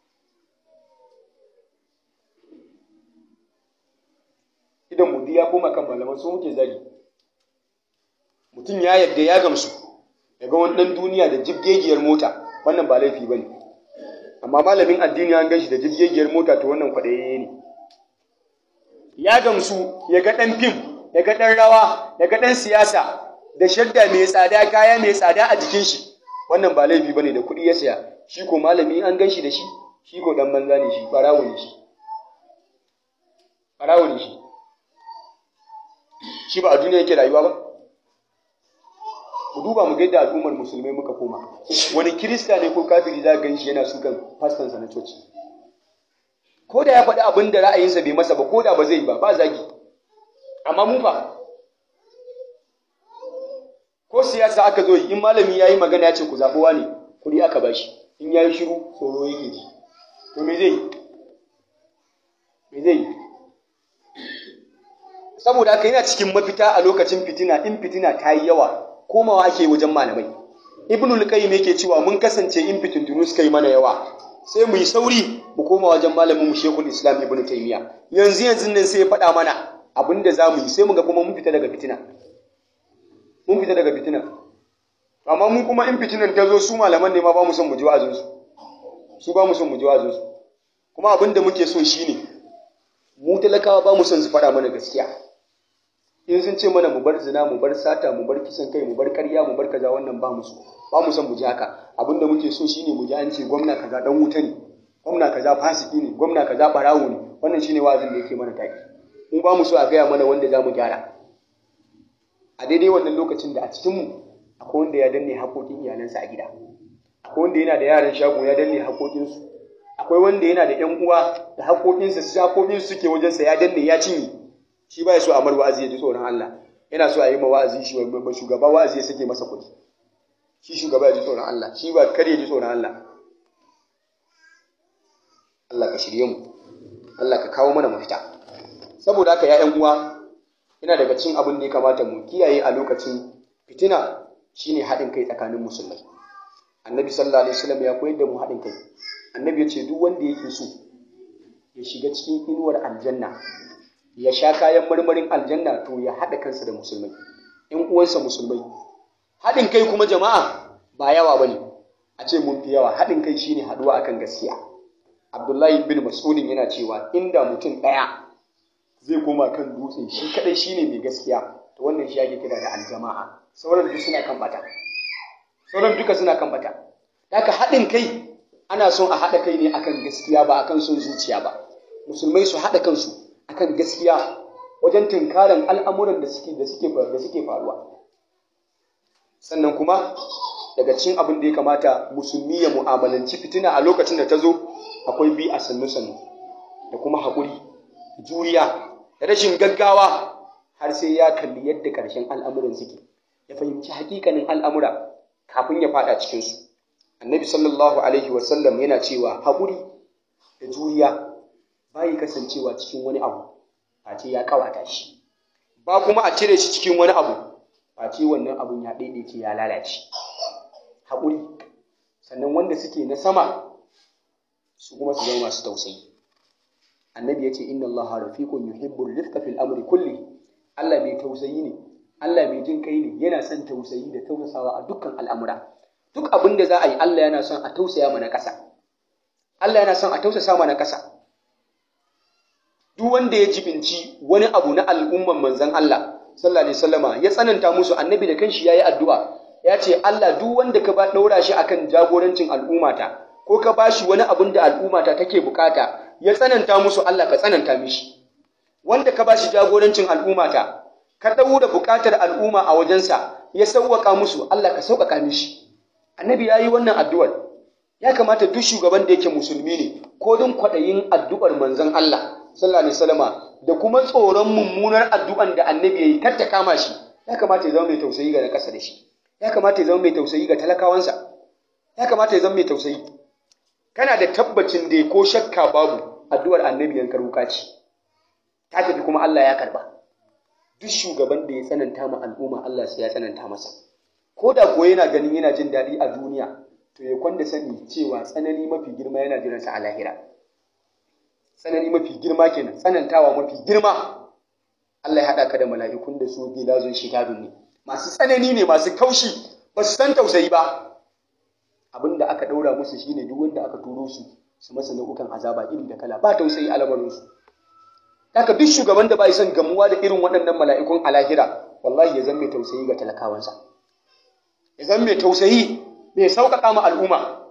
idan mu ya koma kan malaman su muke zagi mutum ya yadda ya gamsu daga wani ɗan duniya da jibgegiyar mota wannan ba laifi ba ne amma malamin addini an gan shi da jibgegiyar mota to wannan kwaɗaye ne ya gamsu ya ga ɗan fim ya ga ɗan rawa ya ga ɗan siyasa da shadda mai tsada kaya mai tsada a jikin shi wannan ba laifi bane da kuɗi ya saya shi ko malami an gan shi da shi shi ko ɗan banza ne shi ɓarawo ne shi ɓarawo ne shi shi ba a duniya yake rayuwa ba ku duba mu ga yadda al'ummar musulmai muka koma wani kirista ne ko kafiri za gan shi yana sukan fastansa na coci ko da ya faɗi abin da ra'ayinsa bai masa ba ko da ba zai ba ba zagi amma mu fa ko siyasa aka zo in malami ya yi magana ya ce ku zaɓuwa ne kuɗi aka bashi in ya yi shiru tsoro yake ji to me zai me zai saboda haka yana cikin mafita a lokacin fitina in fitina ta yi yawa komawa ake wajen malamai ibnul qayyim yake cewa mun kasance in fitintunu suka yi mana yawa sai mu yi sauri mu koma wajen malamin mu Sheikhul Islam Ibn Taymiyyah yanzu yanzu nan sai ya faɗa mana abin da zamu yi sai mu ga kuma mun fita daga fitina mun fita daga fitina amma mun kuma in fitinan ta zo su malaman ne ma ba mu son mu ji wa'azin su su ba mu son mu ji wa'azin su kuma abin da muke so shine mu talakawa ba mu son su faɗa mana gaskiya in sun ce mana mu bar zina mu bar sata mu bar kisan kai mu bar ƙarya mu bar kaza wannan ba mu so ba mu son mu ji haka abin da muke so shine mu ji an ce gwamna kaza dan wuta ne gwamna kaza fasiki ne gwamna kaza barawo ne wannan shine wa'azin da yake mana taki mu ba mu so a gaya mana wanda za mu gyara a daidai wannan lokacin da a cikin mu akwai wanda ya danne haƙoƙin iyalansa a gida akwai wanda yana da yaran shago ya danne haƙoƙinsu akwai wanda yana da ƴan uwa da haƙoƙinsa su haƙoƙinsu suke wajensa ya danne ya cinye shi ba ya so a mar wa'azi ya ji tsoron Allah yana so a yi ma wa'azi shi ba shugaba wa'azi ya sake masa kuɗi shi shugaba ya ji tsoron Allah shi ba kar ya ji tsoron Allah Allah ka shirye mu Allah ka kawo mana mafita saboda haka ya ƴan uwa ina daga cikin abin da ya kamata mu kiyaye a lokacin fitina shine haɗin kai tsakanin musulmai annabi sallallahu alaihi wasallam ya koyar da mu haɗin kai annabi ya ce duk wanda yake so ya shiga cikin inuwar aljanna ya sha kayan marmarin aljanna to ya haɗa kansa da musulmai ‘yan uwansa musulmai haɗin kai kuma jama'a ba yawa ba ne a ce mun fi yawa haɗin kai shine haɗuwa akan gaskiya abdullahi bin mas'udin yana cewa inda mutum ɗaya zai koma kan dutse shi kaɗai shine mai gaskiya to wannan shi ake kira da aljama'a sauran duk suna kan bata sauran duka suna kan bata haka haɗin kai ana son a haɗa kai ne akan gaskiya ba akan son zuciya ba musulmai su haɗa kansu akan gaskiya wajen tunkaran al'amuran da suke da suke da suke faruwa sannan kuma daga cikin abin da ya kamata musulmi ya mu'amalanci fitina a lokacin da ta zo akwai bi a sannu sannu da kuma haƙuri juriya da rashin gaggawa har sai ya kalli yadda ƙarshen al'amuran suke ya fahimci hakikanin al'amura kafin ya faɗa cikinsu annabi sallallahu alaihi wasallam yana cewa haƙuri da juriya bayi kasancewa cikin wani abu face ya kawata shi ba kuma a cire shi cikin wani abu face wannan abun ya daidaice ya lalace haƙuri sannan wanda suke na sama su kuma su zama masu tausayi annabi ya ce inna allaha rafiqun yuhibbul rifqa fil amri kulli Allah mai tausayi ne Allah mai jin kai ne yana son tausayi da tausasawa a dukkan al'amura duk abin da za a yi Allah yana son a tausaya mana ƙasa Allah yana son a tausasa mana ƙasa duk wanda ya jibinci wani abu na al'umman manzon Allah sallallahu alaihi wasallama ya tsananta musu annabi da kanshi yayi addu'a ya ce Allah duk wanda ka ba daura shi akan jagorancin al'ummata ko ka ba shi wani abin da al'ummata take bukata ya tsananta musu Allah ka tsananta mishi wanda ka ba shi jagorancin al'ummata ka daura bukatar al'umma a wajensa ya sauwaka musu Allah ka sauƙaƙa mishi annabi yayi wannan addu'ar ya kamata duk shugaban da yake musulmi ne ko don kwaɗayin addu'ar manzon Allah sallallahu alaihi wasallama da kuma tsoron mummunar addu'an da annabi yayi kar ta kama shi ya kamata ya zama mai tausayi ga na ƙasa da shi ya kamata ya zama mai tausayi ga talakawansa ya kamata ya zama mai tausayi kana da tabbacin da ko shakka babu addu'ar annabi yankar wuka ce ta tafi kuma Allah ya karba duk shugaban da ya tsananta ma al'umma Allah sai ya tsananta masa ko da kuwa yana ganin yana jin daɗi a duniya to ya kwanda sani cewa tsanani mafi girma yana jiransa a lahira tsanani mafi girma kenan tsanantawa mafi girma Allah ya haɗa ka da mala'ikun da su gilazun shitadun ne masu tsanani ne masu kaushi ba su san tausayi ba abin da aka ɗaura musu shine duk wanda aka turo su su masa nau'ukan azaba iri da kala ba tausayi a lamarinsu haka duk shugaban da bai son gamuwa da irin waɗannan mala'ikun a lahira wallahi ya zama mai tausayi ga talakawansa ya zama mai tausayi mai sauƙaƙa ma al'umma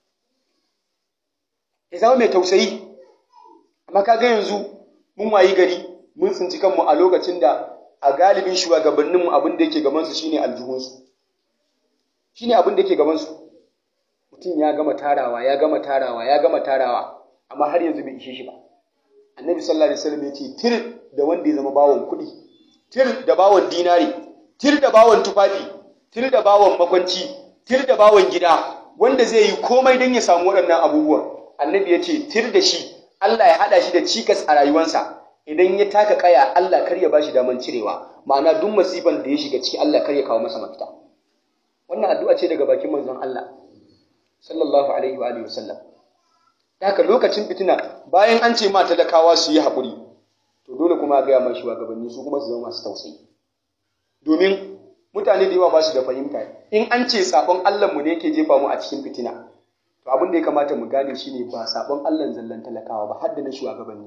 ya zama mai tausayi amma kaga yanzu mun wayi gari mun tsinci kanmu a lokacin da a galibin shugabanninmu abin da yake gabansu shine aljihunsu shine abin da yake gabansu mutum ya gama tarawa ya gama tarawa ya gama tarawa amma har yanzu bai ishe shi ba annabi sallallahu alaihi wasallam ya ce tir da wanda ya zama bawon kuɗi tir da bawon dinari tir da bawon tufafi tir da bawon makwanci tir da bawon gida wanda zai yi komai don ya samu waɗannan abubuwan annabi ya ce tir da shi Allah ya haɗa shi da cikas a rayuwarsa idan ya taka kaya Allah kar ya bashi daman cirewa ma'ana duk masifan da ya shiga ciki Allah kar ya kawo masa mafita wannan addu'a ce daga bakin manzon Allah sallallahu alaihi wa alihi wasallam haka lokacin fitina bayan an ce ma talakawa su yi haƙuri to dole kuma ga ma shugabanni su kuma su zama masu tausayi domin mutane da yawa ba su da fahimta in an ce sabon Allah mu ne yake jefa mu a cikin fitina to abin da ya kamata mu gane shine ba sabon Allah zallan talakawa ba har da na shugabanni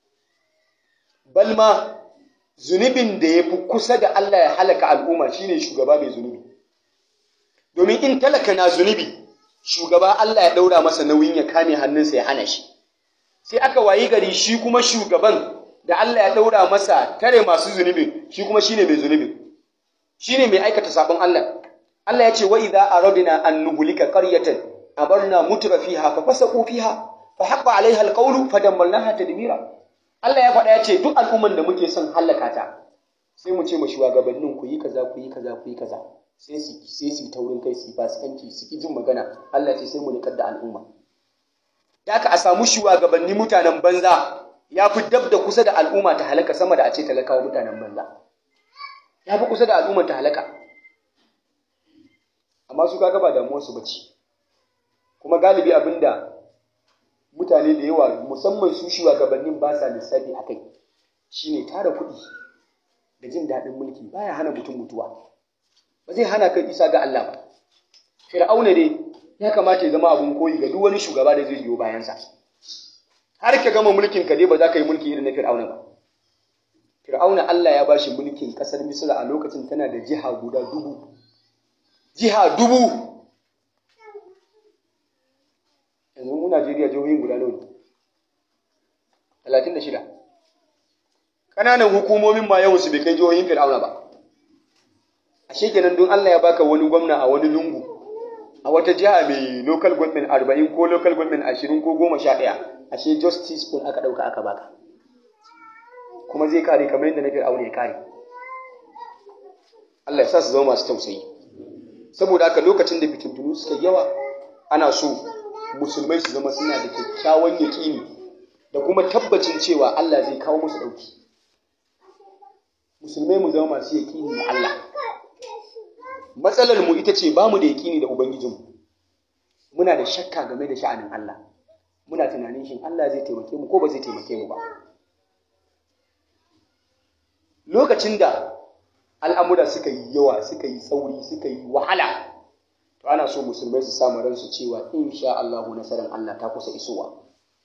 balma zunubin da ya fi kusa da Allah ya halaka al'umma shine shugaba mai zunubi domin in talaka na zunubi shugaba Allah ya ɗaura masa nauyin ya kame hannunsa ya hana shi sai aka wayi gari shi kuma shugaban da Allah ya ɗaura masa tare masu zunubin shi kuma shine mai zunubin shine mai aikata sabon Allah Allah ya ce wa idza aradna an nuhlika qaryatan abarna mutra fiha fa fasaqu fiha fa haqqa alaiha alqawlu fa dammalnaha tadmira Allah ya faɗa ya ce duk al'umman da muke son hallaka ta sai mu ce ma shugabannin ku yi kaza ku yi kaza ku yi kaza sai su sai su taurin kai su fasikanci su ki jin magana Allah ce sai mu nikar da al'umma da aka a samu shugabanni mutanen banza ya fi dab da kusa da al'umma ta halaka sama da a ce talakawa mutanen banza ya fi kusa da al'umma ta halaka amma su kaga ba damuwar su bace kuma galibi abinda mutane da yawa musamman su shugabannin ba sa lissafi a kai shine tara kuɗi da jin daɗin mulki baya hana mutum mutuwa ba zai hana kai isa ga Allah ba fir'auna dai ya kamata ya zama abun koyi ga duk wani shugaba da zai biyo bayansa har ka gama mulkin ka dai ba za ka yi mulki irin na fir'auna ba fir'auna Allah ya bashi mulkin kasar Misra a lokacin tana da jiha guda dubu jiha dubu yanzu mu Najeriya jihohin guda nawa ne talatin da shida ƙananan hukumomin ma yawan su bai kai jihohin fir'auna ba ashe kenan don Allah ya baka wani gwamna a wani lungu a wata jiha mai local government arba'in ko local government ashirin ko goma sha ɗaya ashe justice kun aka ɗauka aka baka kuma zai kare kamar yadda na fir'auna ya kare Allah ya sa su zama masu tausayi saboda haka lokacin da fitintunu suka yawa ana so musulmai su zama suna da kyakkyawan yaƙini da kuma tabbacin cewa Allah zai kawo musu ɗauki musulmai mu zama masu yaƙini da Allah matsalar mu ita ce ba mu da yaƙini da ubangijinmu muna da shakka game da sha'anin Allah muna tunanin shin Allah zai taimake mu ko ba zai taimake mu ba lokacin da al'amura suka yi yawa suka yi tsauri suka yi wahala to ana so musulmai su samu ransu cewa insha Allah nasarar Allah ta kusa isowa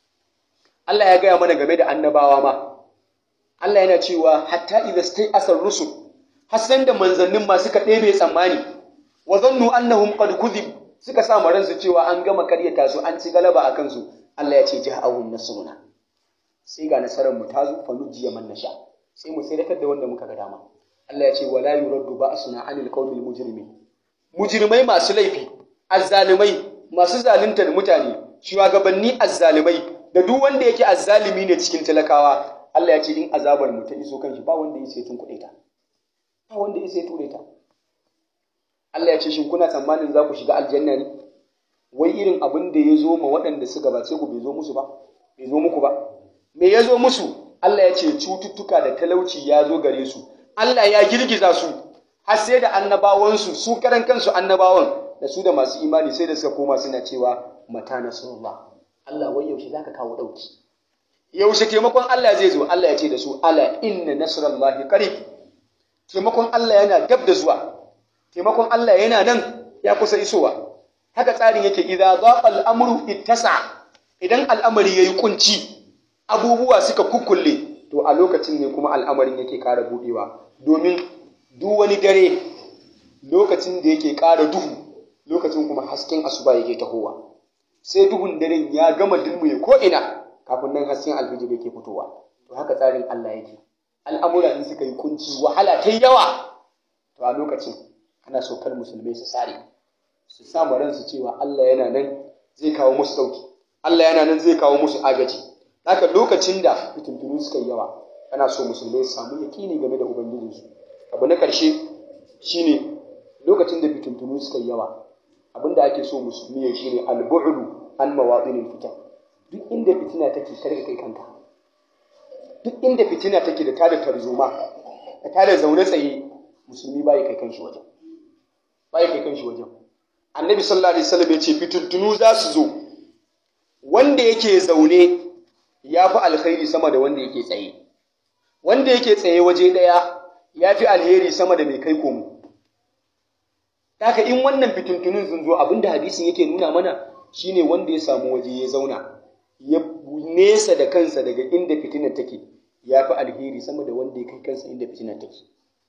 Allah ya gaya mana game da annabawa ma Allah yana cewa hatta idza stay asar rusul hasan da manzannin ma suka ɗebe tsammani wa zannu annahum qad kudhib suka sa ransu cewa an gama karyata su an ci galaba a kansu Allah ya ce ja'ahum nasruna sai ga nasarar mu ta zo fa nujiya man nasha sai mu tsiratar da wanda muka ga dama Allah ya ce wala yuraddu ba'suna 'anil qawmil mujrimin mujrimai masu laifi azzalimai masu zaluntar mutane shugabanni azzalimai da duk wanda yake azzalimi ne cikin talakawa Allah ya ce in azabar mu ta iso kanshi ba wanda ya sai tun kuɗe ta ba wanda ya sai ture ta Allah ya ce shin kuna tsammanin za ku shiga aljanna ne wai irin abin da ya zo ma waɗanda su gabace ku bai zo musu ba bai zo muku ba me ya zo musu Allah ya ce cututtuka da talauci ya zo gare su Allah ya girgiza su har sai da annabawansu su karan kansu annabawan da su da masu imani sai da suka koma suna cewa mata nasrullah Allah wai yaushe zaka kawo dauki yaushe taimakon Allah zai zo Allah ya ce da su ala inna nasrallahi qarib taimakon Allah yana dab da zuwa taimakon Allah yana nan ya kusa isowa haka tsarin yake idza dhaqa al-amru ittasa idan al'amari yayi kunci abubuwa suka kukkulle to a lokacin ne kuma al'amarin yake ƙara budewa domin duk wani dare lokacin da yake ƙara duhu lokacin kuma hasken asuba yake tahowa sai duhun daren ya gama dulmuye ko ina kafin nan hasken alfijir yake fitowa to haka tsarin Allah yake al'amura in suka yi kunci wahala ta yawa to a lokacin ana so kar musulmai su sare su samu ransu cewa Allah yana nan zai kawo musu dauki Allah yana nan zai kawo musu agaji haka lokacin da fitintunu suka yi yawa ana so musulmai su samu yakini game da ubangijinsu abu na ƙarshe shine lokacin da fitintunu suka yi yawa abinda ake so musulmi ya shine al-bu'lu an mawadinil fitan duk inda fitina take karka kai kanka duk inda fitina take da tada tarzoma da tada zaune tsaye musulmi bai kai kanshi wajen bai kai kanshi wajen annabi sallallahu alaihi wasallam ya ce fitintunu za su zo wanda yake zaune ya fi alkhairi sama da wanda yake tsaye wanda yake tsaye waje ɗaya ya fi alheri sama da mai kai komo Daka in wannan fitintunun sun zo abinda hadisin yake nuna mana shine wanda ya samu waje ya zauna ya nesa da kansa daga inda fitinar take ya fi alheri sama da wanda ya kai kansa inda fitinar take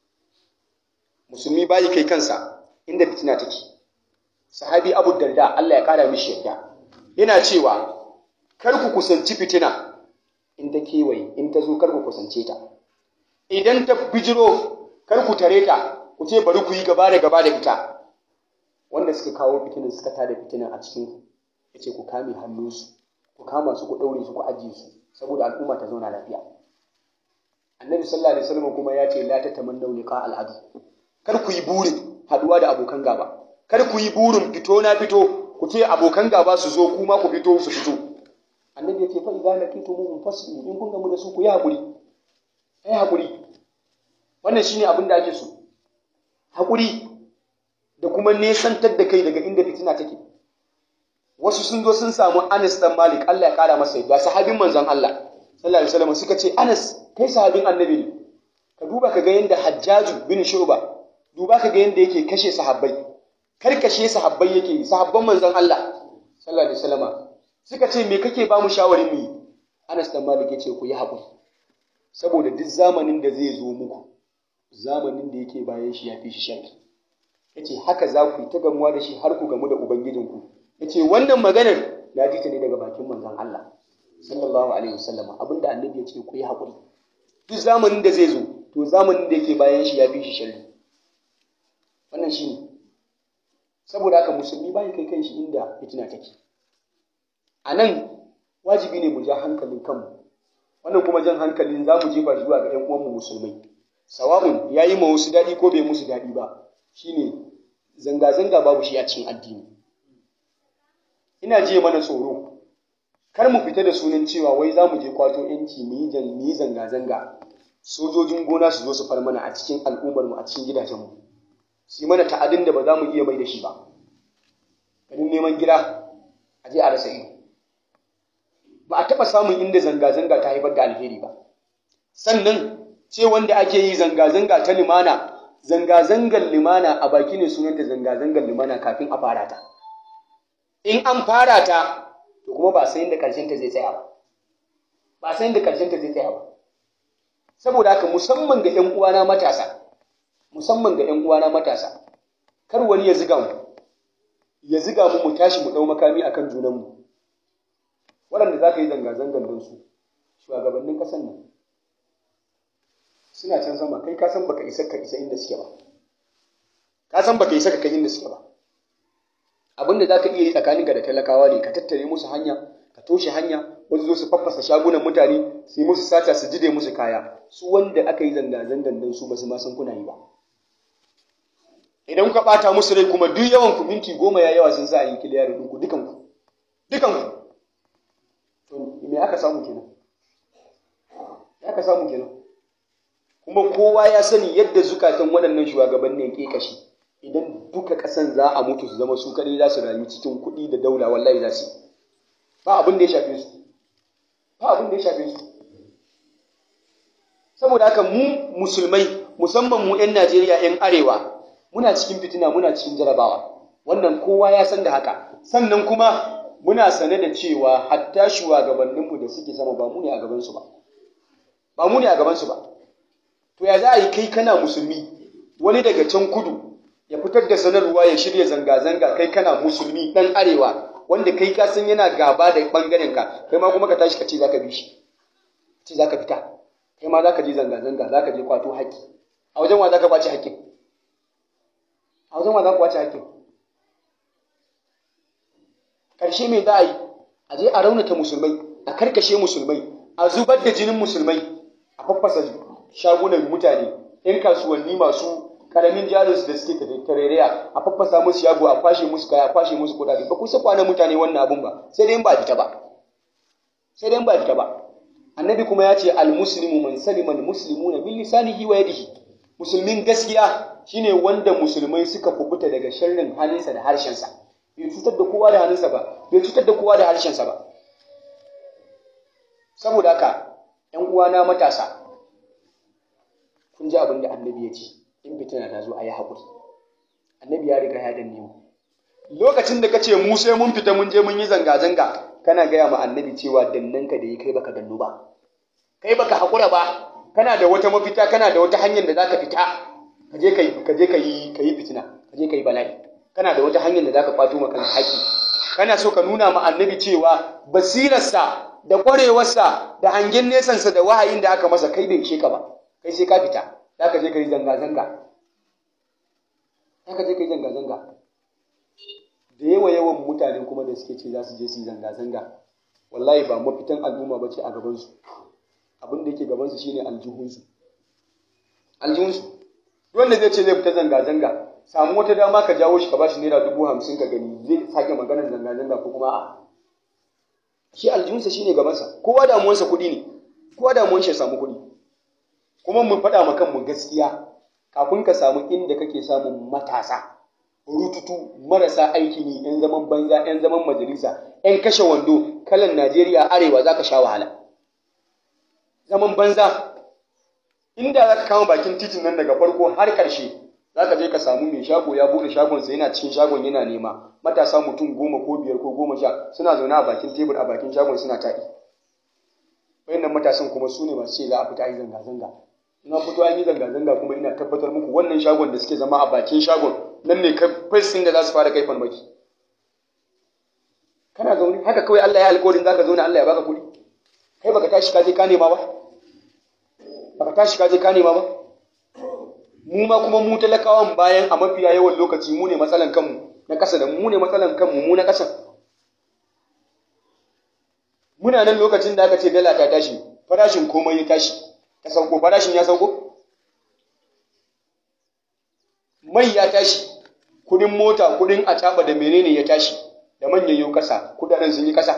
musulmi bayi kai kansa inda fitina take sahabi abu darda Allah ya kara mishi yadda yana cewa kar ku kusanci fitina in ta kewaye in ta zo kar ku kusance ta idan ta bijiro kar ku tare ta ku ce bari ku yi gaba da gaba da ita wanda suka kawo fitinin suka tada fitinin a cikin ku yace ku kame hannunsu ku kama su ku daure su ku ajiye su saboda al'umma ta zauna lafiya annabi sallallahu alaihi wasallam kuma ya ce la tatamannu liqa al'adu kar ku yi burin haduwa da abokan gaba kar ku yi burin fito na fito ku ce abokan gaba su zo kuma ku fito su fito annabi ya ce fa idza laqitumuhum fasbiru in kun gamu da su ku yi hakuri ai hakuri wannan shine abin da ake so hakuri da kuma nesantar da kai daga inda fitina take wasu sun zo sun samu Anas dan Malik Allah ya kara masa yadda sahabin manzon Allah sallallahu alaihi wasallam suka ce Anas kai sahabin annabi ne ka duba ka ga yanda Hajjaju bin Shuba duba ka ga yanda yake kashe sahabbai karkashe sahabbai yake sahabban manzon Allah sallallahu alaihi wasallam suka ce me kake ba mu shawarin mu Anas dan Malik yace ku yi haƙuri saboda duk zamanin da zai zo muku zamanin da yake bayan shi ya fi shi sharri yace haka za ku yi ta gamuwa da shi har ku gamu da ubangijinku yace wannan maganar na ji ta ne daga bakin manzon Allah sallallahu alaihi wasallam abinda annabi ya ce ku yi haƙuri duk zamanin da zai zo to zamanin da yake bayan shi ya fi shi sharri wannan shine saboda haka musulmi bai kai kanshi inda fitina take a nan wajibi ne mu ja hankalin kanmu wannan kuma jan hankalin za mu jefa zuwa ga 'yan uwanmu musulmai sawa'un ya yi ma wasu daɗi ko bai musu daɗi ba shine zanga-zanga babu shi a cikin addini ina jiye mana tsoro kar mu fita da sunan cewa wai za mu je kwato yanci mu yi zanga-zanga sojojin gona su zo su far mana a cikin al'ummarmu a cikin gidajenmu su yi mana ta'adin da ba za mu iya mai da shi ba ganin neman gida a je a rasa ido ba a taɓa samun inda zanga-zanga ta haifar da alheri ba sannan ce wanda ake yi zanga-zanga ta limana zanga-zangar limana a baki ne sunanta zanga-zangar limana kafin a fara ta in an fara ta to kuma ba sai inda ƙarshen ta zai tsaya ba ba sai inda ƙarshen ta zai tsaya ba saboda haka musamman ga 'yan uwana matasa musamman ga 'yan uwana matasa kar wani ya ziga mu ya ziga mu mu tashi mu ɗau makami akan junanmu waɗanda za ka yi zanga-zangar don su shugabannin ƙasar nan suna can sama kai ka san baka isa ka isa inda suke ba ka san baka isa ka kai inda suke ba abinda za ka iya yi tsakaninka da talakawa ne ka tattare musu hanya ka toshe hanya wasu zo su faffasa shagunan mutane su yi musu sata su jide musu kaya su wanda aka yi zanga-zangar don su ba su ma san kuna yi ba idan ka ɓata musu rai kuma duk yawan ku minti goma ya yawa sun sa yi kiliyar ɗinku dukanku dukanku to me aka samu kenan ya aka samu kenan kuma kowa ya sani yadda zukatan waɗannan shugabannin ke kashi idan duka ƙasan za a mutu su zama su kaɗai za su rayu cikin kuɗi da daula wallahi za su yi ba abin da ya shafe su ba abin da ya shafe su saboda haka mu musulmai musamman mu 'yan Najeriya 'yan arewa muna cikin fitina muna cikin jarabawa wannan kowa ya san da haka sannan kuma muna sane da cewa hatta shugabanninmu da suke sama ba mu ne a gabansu ba ba mu ne a gabansu ba to ya za a yi kai kana musulmi wani daga can kudu ya fitar da sanarwa ya shirya zanga-zanga kai kana musulmi dan arewa wanda kai ka san yana gaba da bangaren ka kai ma kuma ka tashi ka ce zaka bi shi ce zaka fita kai ma zaka je zanga-zanga zaka je kwato haƙƙi a wajen wa zaka kwace haƙƙin a wajen wa zaka kwace haƙƙin karshe me za a yi a je a raunata musulmai a karkashe musulmai a zubar da jinin musulmai a faffasa shagunan mutane yan kasuwanni masu karamin jarinsu da suke tarayya a faffasa musu shago a kwashe musu kaya a kwashe musu kuɗaɗe ba ku sa kwana mutane wannan abun ba sai dai ba fita ba sai dai ba fita ba annabi kuma ya ce almuslimu man salima almuslimuna bil lisanihi wa yadihi musulmin gaskiya shine wanda musulmai suka kubuta daga sharrin halinsa da harshensa bai cutar da kowa da hannunsa ba bai cutar da kowa da harshensa ba saboda haka ‘yan uwana matasa kun ji abin da annabi ya ce in fitina ta zo a yi haƙuri annabi ya riga ya danne mu lokacin da ka ce mu sai mun fita mun je mun yi zanga-zanga kana gaya ma annabi cewa dannanka da yi kai baka dannu ba kai baka haƙura ba kana da wata mafita kana da wata hanyar da za ka fita ka je ka yi ka yi fitina ka je ka yi bala'i kana da wata hanyar da za ka kwato maka haƙi kana so ka nuna ma annabi cewa basirarsa da ƙwarewarsa da hangen nesansa da wahayin da aka masa kai bai ishe ka ba kai sai ka fita za ka je ka yi zanga-zanga za ka je ka yi zanga-zanga da yawa yawan mutane kuma da suke ce za su je su yi zanga-zanga wallahi ba mafitan al'umma ba ce a gabansu abin da yake gabansu shine aljihunsu aljihunsu wanda zai ce zai fita zanga-zanga samu wata dama ka jawo shi ka bashi naira dubu hamsin ka gani zai sake maganar zanga-zanga ko kuma a shi aljihunsa shine gabansa kowa damuwansa kuɗi ne kowa damuwan shi ya samu kuɗi kuma mu faɗa ma kanmu gaskiya kafin ka samu inda kake samun matasa rututu marasa aiki ne yan zaman banza yan zaman majalisa yan kashe wando kalan Najeriya arewa za ka sha wahala zaman banza inda za ka kama bakin titin nan daga farko har ƙarshe za ka je ka samu mai shago ya buɗe shagonsa yana cikin shagon yana nema matasa mutum goma ko biyar ko goma sha suna zaune a bakin tebur a bakin shagon suna taɗi wayannan matasan kuma su ne masu ce za a fita yi zanga-zanga in an fito an yi zanga-zanga kuma ina tabbatar muku wannan shagon da suke zama a bakin shagon nan ne fesin da za su fara kai farmaki kana zaune haka kawai Allah ya alƙawarin za ka zaune Allah ya baka kuɗi kai baka tashi ka je ka nema ba baka tashi ka je ka nema ba mu ma kuma mu talakawan bayan a mafiya yawan lokaci mu ne matsalan kanmu na ƙasa da mu ne matsalan kanmu mu na ƙasa muna nan lokacin da aka ce dala ta tashi farashin komai ya tashi ta sauko farashin ya sauko mai ya tashi kudin mota kudin acaba da menene ya tashi da manyan yau kasa kudaden sun yi kasa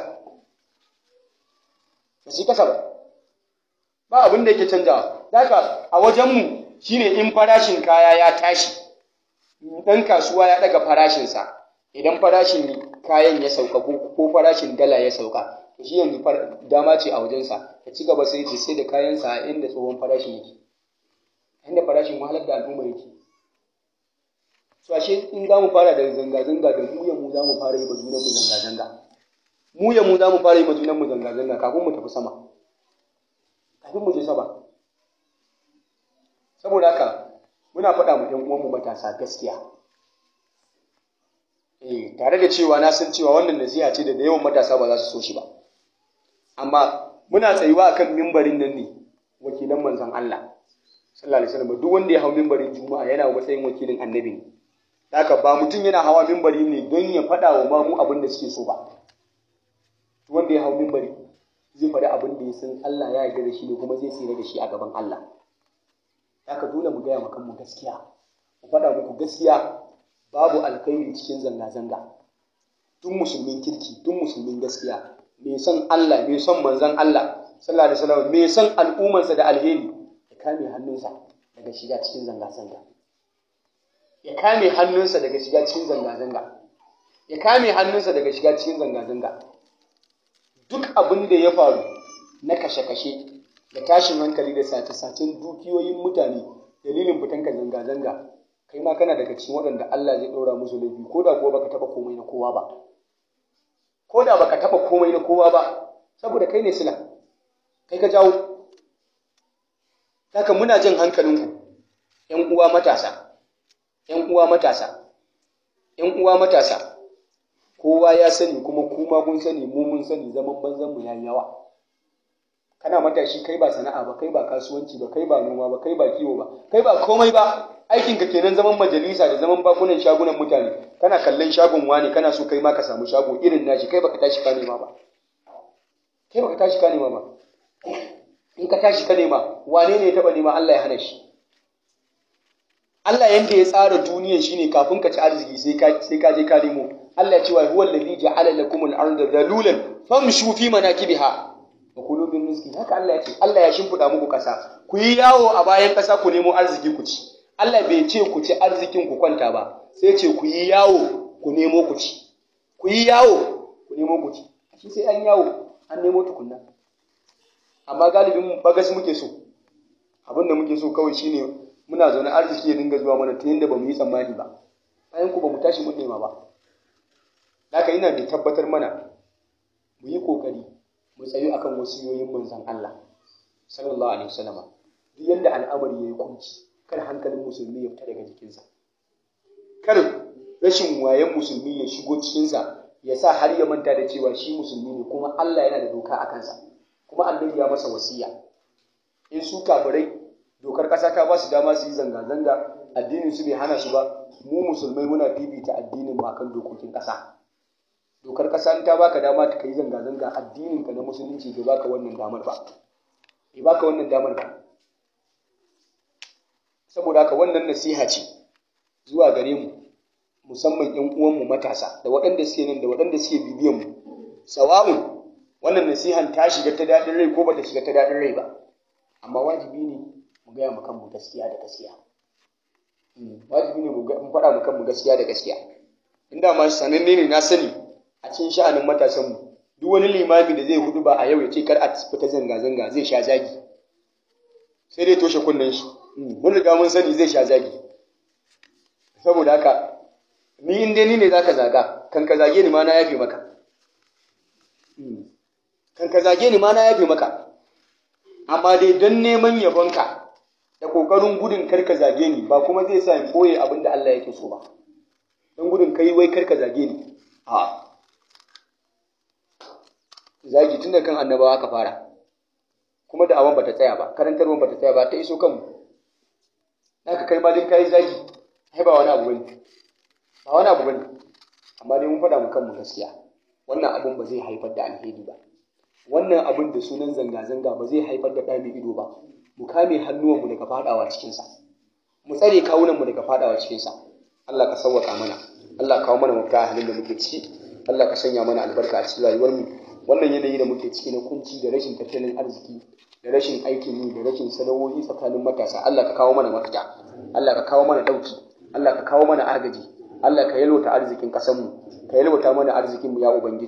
ba su yi kasa ba ba abin da yake canjawa daga a wajenmu shine in farashin kaya ya tashi ɗan kasuwa ya ɗaga farashinsa idan farashin kayan ya sauka ko farashin dala ya sauka shi yanzu dama ce a wajensa ya ci gaba sai sai da kayansa a inda tsohon farashin yake inda farashin wahalar da al'umma yake so ashe in za mu fara da zanga-zanga da mu ya mu za mu fara yi ba junan mu zanga-zanga mu ya mu za mu fara yi ma junan mu zanga-zanga kafin mu tafi sama kafin mu je sama saboda haka muna faɗa mu ɗan uwanmu matasa gaskiya eh tare da cewa na san cewa wannan nasiha ce da da yawan matasa ba za su so shi ba amma muna tsayuwa akan mimbarin nan ne wakilan manzon Allah sallallahu alaihi wasallam duk wanda ya hau mimbarin juma'a yana matsayin wakilin annabi ne haka ba mutum yana hawa mimbari ne don ya faɗa wa mamu abin da suke so ba wanda ya hau mimbari zai faɗi abin da ya san Allah ya yarda da shi ne kuma zai tsira da shi a gaban Allah haka dole mu gaya wa kanmu gaskiya mu faɗa muku gaskiya babu alkhairi cikin zanga-zanga tun musulmin kirki tun musulmin gaskiya mai son Allah mai son manzon Allah sallallahu alaihi wasallam mai son al'ummarsa da alheri ya kame hannunsa daga shiga cikin zanga-zanga ya kame hannunsa daga shiga cikin zanga-zanga ya kame hannunsa daga shiga cikin zanga-zanga duk abin da ya faru na kashe-kashe da tashin hankali da sace-sacen dukiyoyin mutane dalilin fitanka zanga-zanga kai ma kana daga cikin waɗanda Allah zai ɗora musu laifi ko da kuwa baka taɓa komai na kowa ba ko da baka taɓa komai na kowa ba saboda kai ne sila kai ka jawo haka muna jin hankalinku ‘yan uwa matasa ‘yan uwa matasa ‘yan uwa matasa kowa ya sani kuma kuma kun sani mu mun sani zaman banzan mu yayi yawa kana matashi kai ba sana'a ba kai ba kasuwanci ba kai ba noma ba kai ba kiwo ba kai ba komai ba aikin ka kenan zaman majalisa da zaman bakunan shagunan mutane kana kallon shagon wani kana so kai ma ka samu shago irin nashi kai baka tashi ka nema ba kai baka tashi ka nema ba in ka tashi ka nema wane ne ya taba nema Allah ya hana shi Allah yanda ya tsara duniyan shine kafin ka ci arziki sai ka sai ka je ka nemo Allah ya ce wa huwa allazi ja'ala lakum al-ardha dhalulan famshu fi manakibiha wa kulu min rizqi haka Allah ya ce Allah ya shimfida muku kasa ku yi yawo a bayan kasa ku nemo arziki ku ci Allah bai ce ku ci arzikin ku kwanta ba sai ce ku yi yawo ku nemo ku ci ku yi yawo ku nemo ku ci shi sai an yawo an nemo tukunna amma galibin mu bagas muke so abin da muke so kawai shine muna zaune arziki ya dinga zuwa mana ta yadda ba mu yi tsammani ba bayan ku ba mu tashi mun nema ba haka ina da tabbatar mana mu yi kokari mu tsayu akan wasiyoyin manzon Allah sallallahu alaihi wasallam duk yanda al'amari yayi kunci kar hankalin musulmi ya fita daga jikinsa kar rashin wayan musulmi ya shigo cikinsa ya sa har ya manta da cewa shi musulmi ne kuma Allah yana da doka a kansa kuma annabi ya masa wasiya in su kafirai dokar ƙasa ta ba su dama su yi zanga-zanga addinin su bai hana su ba mu musulmai muna fifita addinin mu akan dokokin ƙasa dokar ƙasa in ta baka dama ka yi zanga-zanga addinin ka na musulunci bai baka wannan damar ba bai baka wannan damar ba saboda haka wannan nasiha ce zuwa gare mu musamman ƴan uwanmu matasa da waɗanda suke nan da waɗanda suke bibiyan mu sawa'un wannan nasihan ta shiga ta daɗin rai ko bata shiga ta daɗin rai ba amma wajibi ne mu gaya mu kanmu gaskiya da gaskiya wajibi ne mu faɗa mu kanmu gaskiya da gaskiya inda ma sananne ne na sani a cikin sha'anin matasanmu duk wani limami da zai hudu ba a yau ya ce kar a fita zanga-zanga zai sha zagi sai dai toshe kunnen shi mun riga mun sani zai sha zagi saboda haka ni in dai ni ne zaka zaga kan ka zage ni ma na yafe maka kan ka zage ni ma na yafe maka amma dai don neman yabonka da kokarin gudun kar ka zage ni ba kuma zai sa in koye abin da Allah yake so ba don gudun kai wai kar ka zage ni a zagi tun da kan annabawa ka fara kuma da awan bata tsaya ba karantarwan bata tsaya ba ta iso kanmu haka kai ma din kai zagi ai ba wani abu bane ba wani abu bane amma dai mun faɗa mu kanmu gaskiya wannan abun ba zai haifar da alheri ba wannan abun da sunan zanga-zanga ba zai haifar da ɗami ido ba mu kame hannuwanmu daga faɗawa cikinsa mu tsare kawunanmu daga faɗawa cikinsa Allah ka sauwaka mana Allah kawo mana mafita a halin da muke ciki Allah ka sanya mana albarka a cikin rayuwarmu wannan yanayi da muke ciki na kunci da rashin tattalin arziki da rashin aikin yi da rashin sana'o'i tsakanin matasa Allah ka kawo mana mafita Allah ka kawo mana ɗauki Allah ka kawo mana agaji Allah ka yalwata arzikin ƙasarmu ka yalwata mana arzikinmu ya ubangiji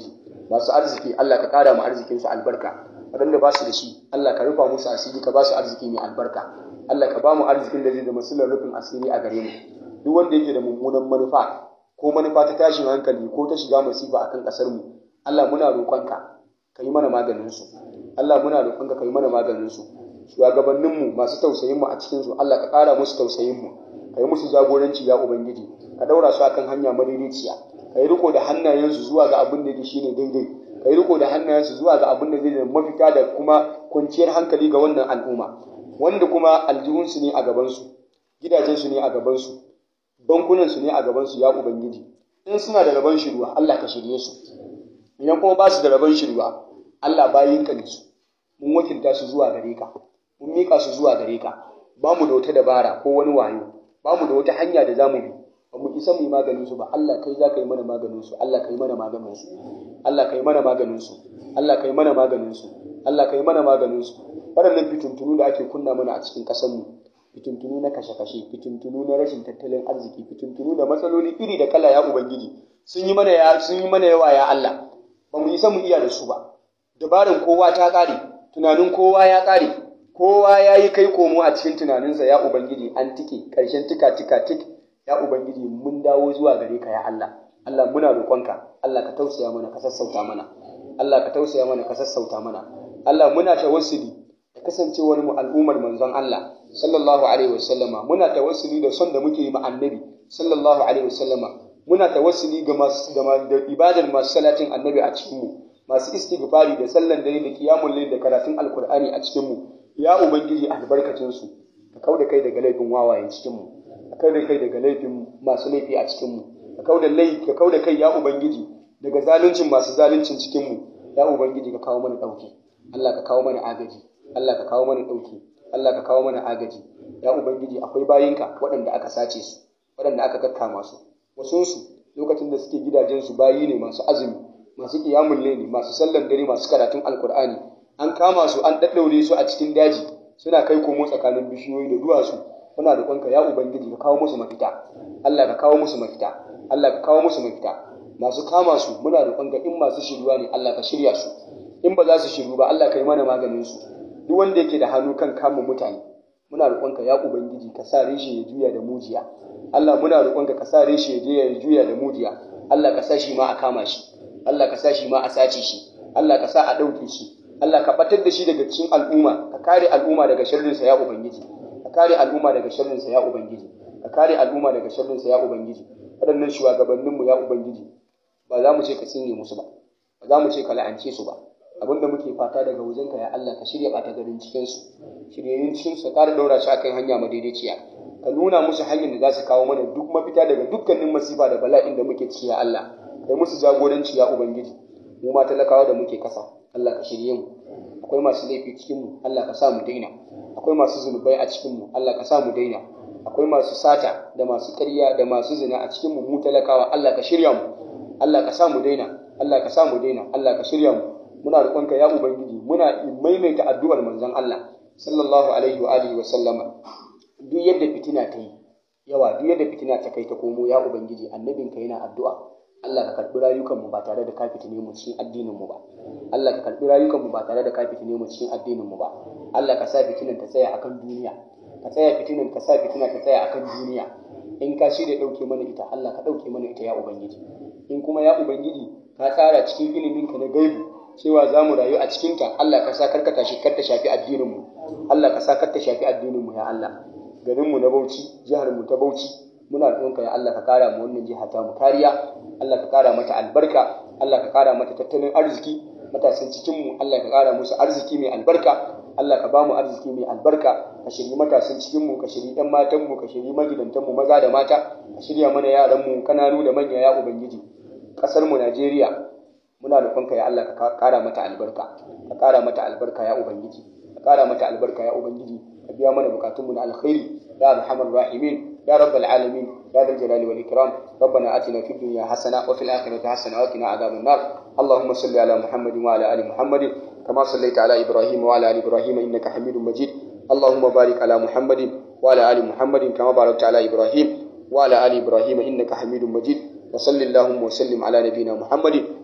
masu arziki Allah ka ƙara mu arzikin su albarka waɗanda ba su da shi Allah ka rufa musu asiri ka ba su arziki mai albarka Allah ka ba mu arzikin da zai zama silar rufin asiri a gare mu duk wanda yake da mummunan manufa ko manufa ta tashin hankali ko ta shiga masifa akan ƙasar mu Allah muna roƙonka ka yi mana maganin su Allah muna roƙonka ka yi mana maganin su shugabannin mu masu tausayin mu a cikin su Allah ka ƙara musu tausayin mu ka yi musu jagoranci ya ubangiji ka daura su akan hanya madaidaiciya ka yi riko da hannayensu zuwa ga abin da yake shine daidai ka yi riko da hannayensu zuwa ga abin da zai zama mafita da kuma kwanciyar hankali ga wannan al'umma wanda kuma aljihunsu ne a gabansu gidajensu ne a gabansu bankunansu ne a gabansu ya ubangiji in suna da rabon shirwa Allah ka shirye su idan kuma ba su da rabon shirwa Allah bayinka ne su mun wakilta su zuwa gare ka mun mika su zuwa gare ka ba mu da wata dabara ko wani wayo ba mu da wata hanya da za mu bi ba mu isa mu yi maganin su ba Allah kai za ka yi mana maganin su Allah ka yi mana maganin su Allah ka yi mana maganin su Allah ka yi mana maganin su Allah ka yi mana maganin su waɗannan fitintunu da ake kunna mana a cikin ƙasar mu fitintunu na kashe-kashe fitintunu na rashin tattalin arziki fitintunu da matsaloli iri da kala ya ubangiji sun yi mana ya sun yi mana yawa ya Allah ba mu isa mu iya da su ba dabarin kowa ta ƙare tunanin kowa ya ƙare kowa ya yi kai komo a cikin tunaninsa ya ubangiji an tike ƙarshen tika tika tik ya ubangiji mun dawo zuwa gare ka ya Allah Allah muna roƙonka Allah ka tausaya mana ka sassauta mana Allah ka tausaya mana ka sassauta mana Allah muna tawassuli da kasancewar mu al'ummar manzon Allah sallallahu alaihi wasallama muna tawassuli da son da muke yi ma annabi sallallahu alaihi wasallama muna tawassuli ga masu da ibadar masu salatin annabi a cikin mu masu istighfari da sallan dare da qiyamul layl da karatun alqur'ani a cikin mu ya ubangiji albarkacin su ka kauda kai daga laifin wawayen cikin mu ka kauda kai daga laifin masu laifi a cikin mu ka kauda laifi ka kauda kai ya ubangiji daga zaluncin masu zaluncin cikin mu ya ubangiji ka kawo mana dauki Allah ka kawo mana agaji Allah ka kawo mana dauki Allah ka kawo mana agaji ya ubangiji akwai bayinka waɗanda aka sace su waɗanda aka kakkama su wasunsu lokacin da suke gidajensu bayi ne masu azumi masu kiyamun laili masu sallan dare masu karatun alkur'ani an kama su an daddaure su a cikin daji suna kai komo tsakanin bishiyoyi da duwatsu muna da kwanka ya ubangiji ka kawo musu mafita Allah ka kawo musu mafita Allah ka kawo musu mafita masu kama su muna da kwanka in masu shiryuwa ne Allah ka shirya su in ba za su shiryu ba Allah ka yi mana maganin su duk wanda yake da hannu kan kama mutane muna roƙonka ya ubangiji ka sa reshe ya juya da mujiya Allah muna roƙonka ka sa reshe ya je ya juya da mujiya Allah ka sa shi ma a kama shi Allah ka sa shi ma a sace shi Allah ka sa a ɗauke shi Allah ka batar da shi daga cikin al'umma ka kare al'umma daga sharrinsa ya ubangiji ka kare al'umma daga sharrinsa ya ubangiji ka kare al'umma daga sharrinsa ya ubangiji waɗannan shugabanninmu ya ubangiji ba za mu ce ka tsine musu ba ba za mu ce ka la'ance su ba abinda muke fata daga wajenka ya Allah ka shirya ɓata garin cikinsu shiryayyun cikinsu ka ƙara ɗaura su akan hanya madaidaiciya ka nuna musu hanyar da za su kawo mana duk mafita daga dukkanin masifa da bala'in da muke ciki ya Allah kai musu jagoranci ya ubangiji mu ma talakawa da muke kasa Allah ka shirye mu akwai masu laifi cikin mu Allah ka sa mu daina akwai masu zunubai a cikin mu Allah ka sa mu daina akwai masu sata da masu ƙarya da masu zina a cikin mu mu talakawa Allah ka shirya mu Allah ka sa mu daina Allah ka sa mu daina Allah ka shirya mu muna roƙonka ya ubangiji muna maimaita addu'ar manzon Allah sallallahu alaihi wa alihi wa sallama duk yadda fitina ta yi yawa duk yadda fitina ta kai ta komo ya ubangiji annabinka yana addu'a Allah ka karɓi rayukanmu ba tare da ka fitine mu cikin addinin mu ba Allah ka karɓi rayukanmu ba tare da ka fitine mu cikin addinin mu ba Allah ka sa fitinan ta tsaya akan duniya ka tsaya fitinan ka sa fitina ta tsaya akan duniya in ka shirya ɗauke mana ita Allah ka ɗauke mana ita ya ubangiji in kuma ya ubangiji ka tsara cikin iliminka na gaibu cewa za mu rayu a cikinta Allah ka sa karka tashi kar ta shafi addininmu Allah ka sa kar ta shafi addininmu ya Allah garinmu na Bauchi jiharmu ta Bauchi muna roƙonka ya Allah ka kara mu wannan jiha ta mu kariya Allah ka kara mata albarka Allah ka kara mata tattalin arziki matasan cikin mu Allah ka kara musu arziki mai albarka Allah ka ba mu arziki mai albarka ka shirye matasan cikin mu ka shirye ɗan matan mu ka shirye magidantan mu maza da mata ka shirya mana yaran mu kananu da manya ya ubangiji ƙasar mu Najeriya muna roƙonka ya Allah ka ƙara mata albarka ka ƙara mata albarka ya ubangiji ka ƙara mata albarka ya ubangiji ka biya mana bukatunmu na alkhairi ya arhamar rahimin ya rabbal alamin ya dal jalali wal ikram ربنا آتنا في الدنيا حسنة وفي الآخرة حسنة وقنا عذاب النار اللهم صل على محمد وعلى آل محمد كما صليت على إبراهيم وعلى آل إبراهيم إنك حميد مجيد اللهم بارك على محمد وعلى آل محمد كما باركت على إبراهيم وعلى آل إبراهيم إنك حميد مجيد وصل اللهم وسلم على نبينا محمد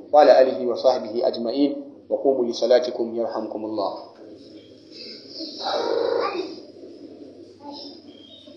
وعلى آله وصحبه أجمعين وقوموا لصلاتكم يرحمكم الله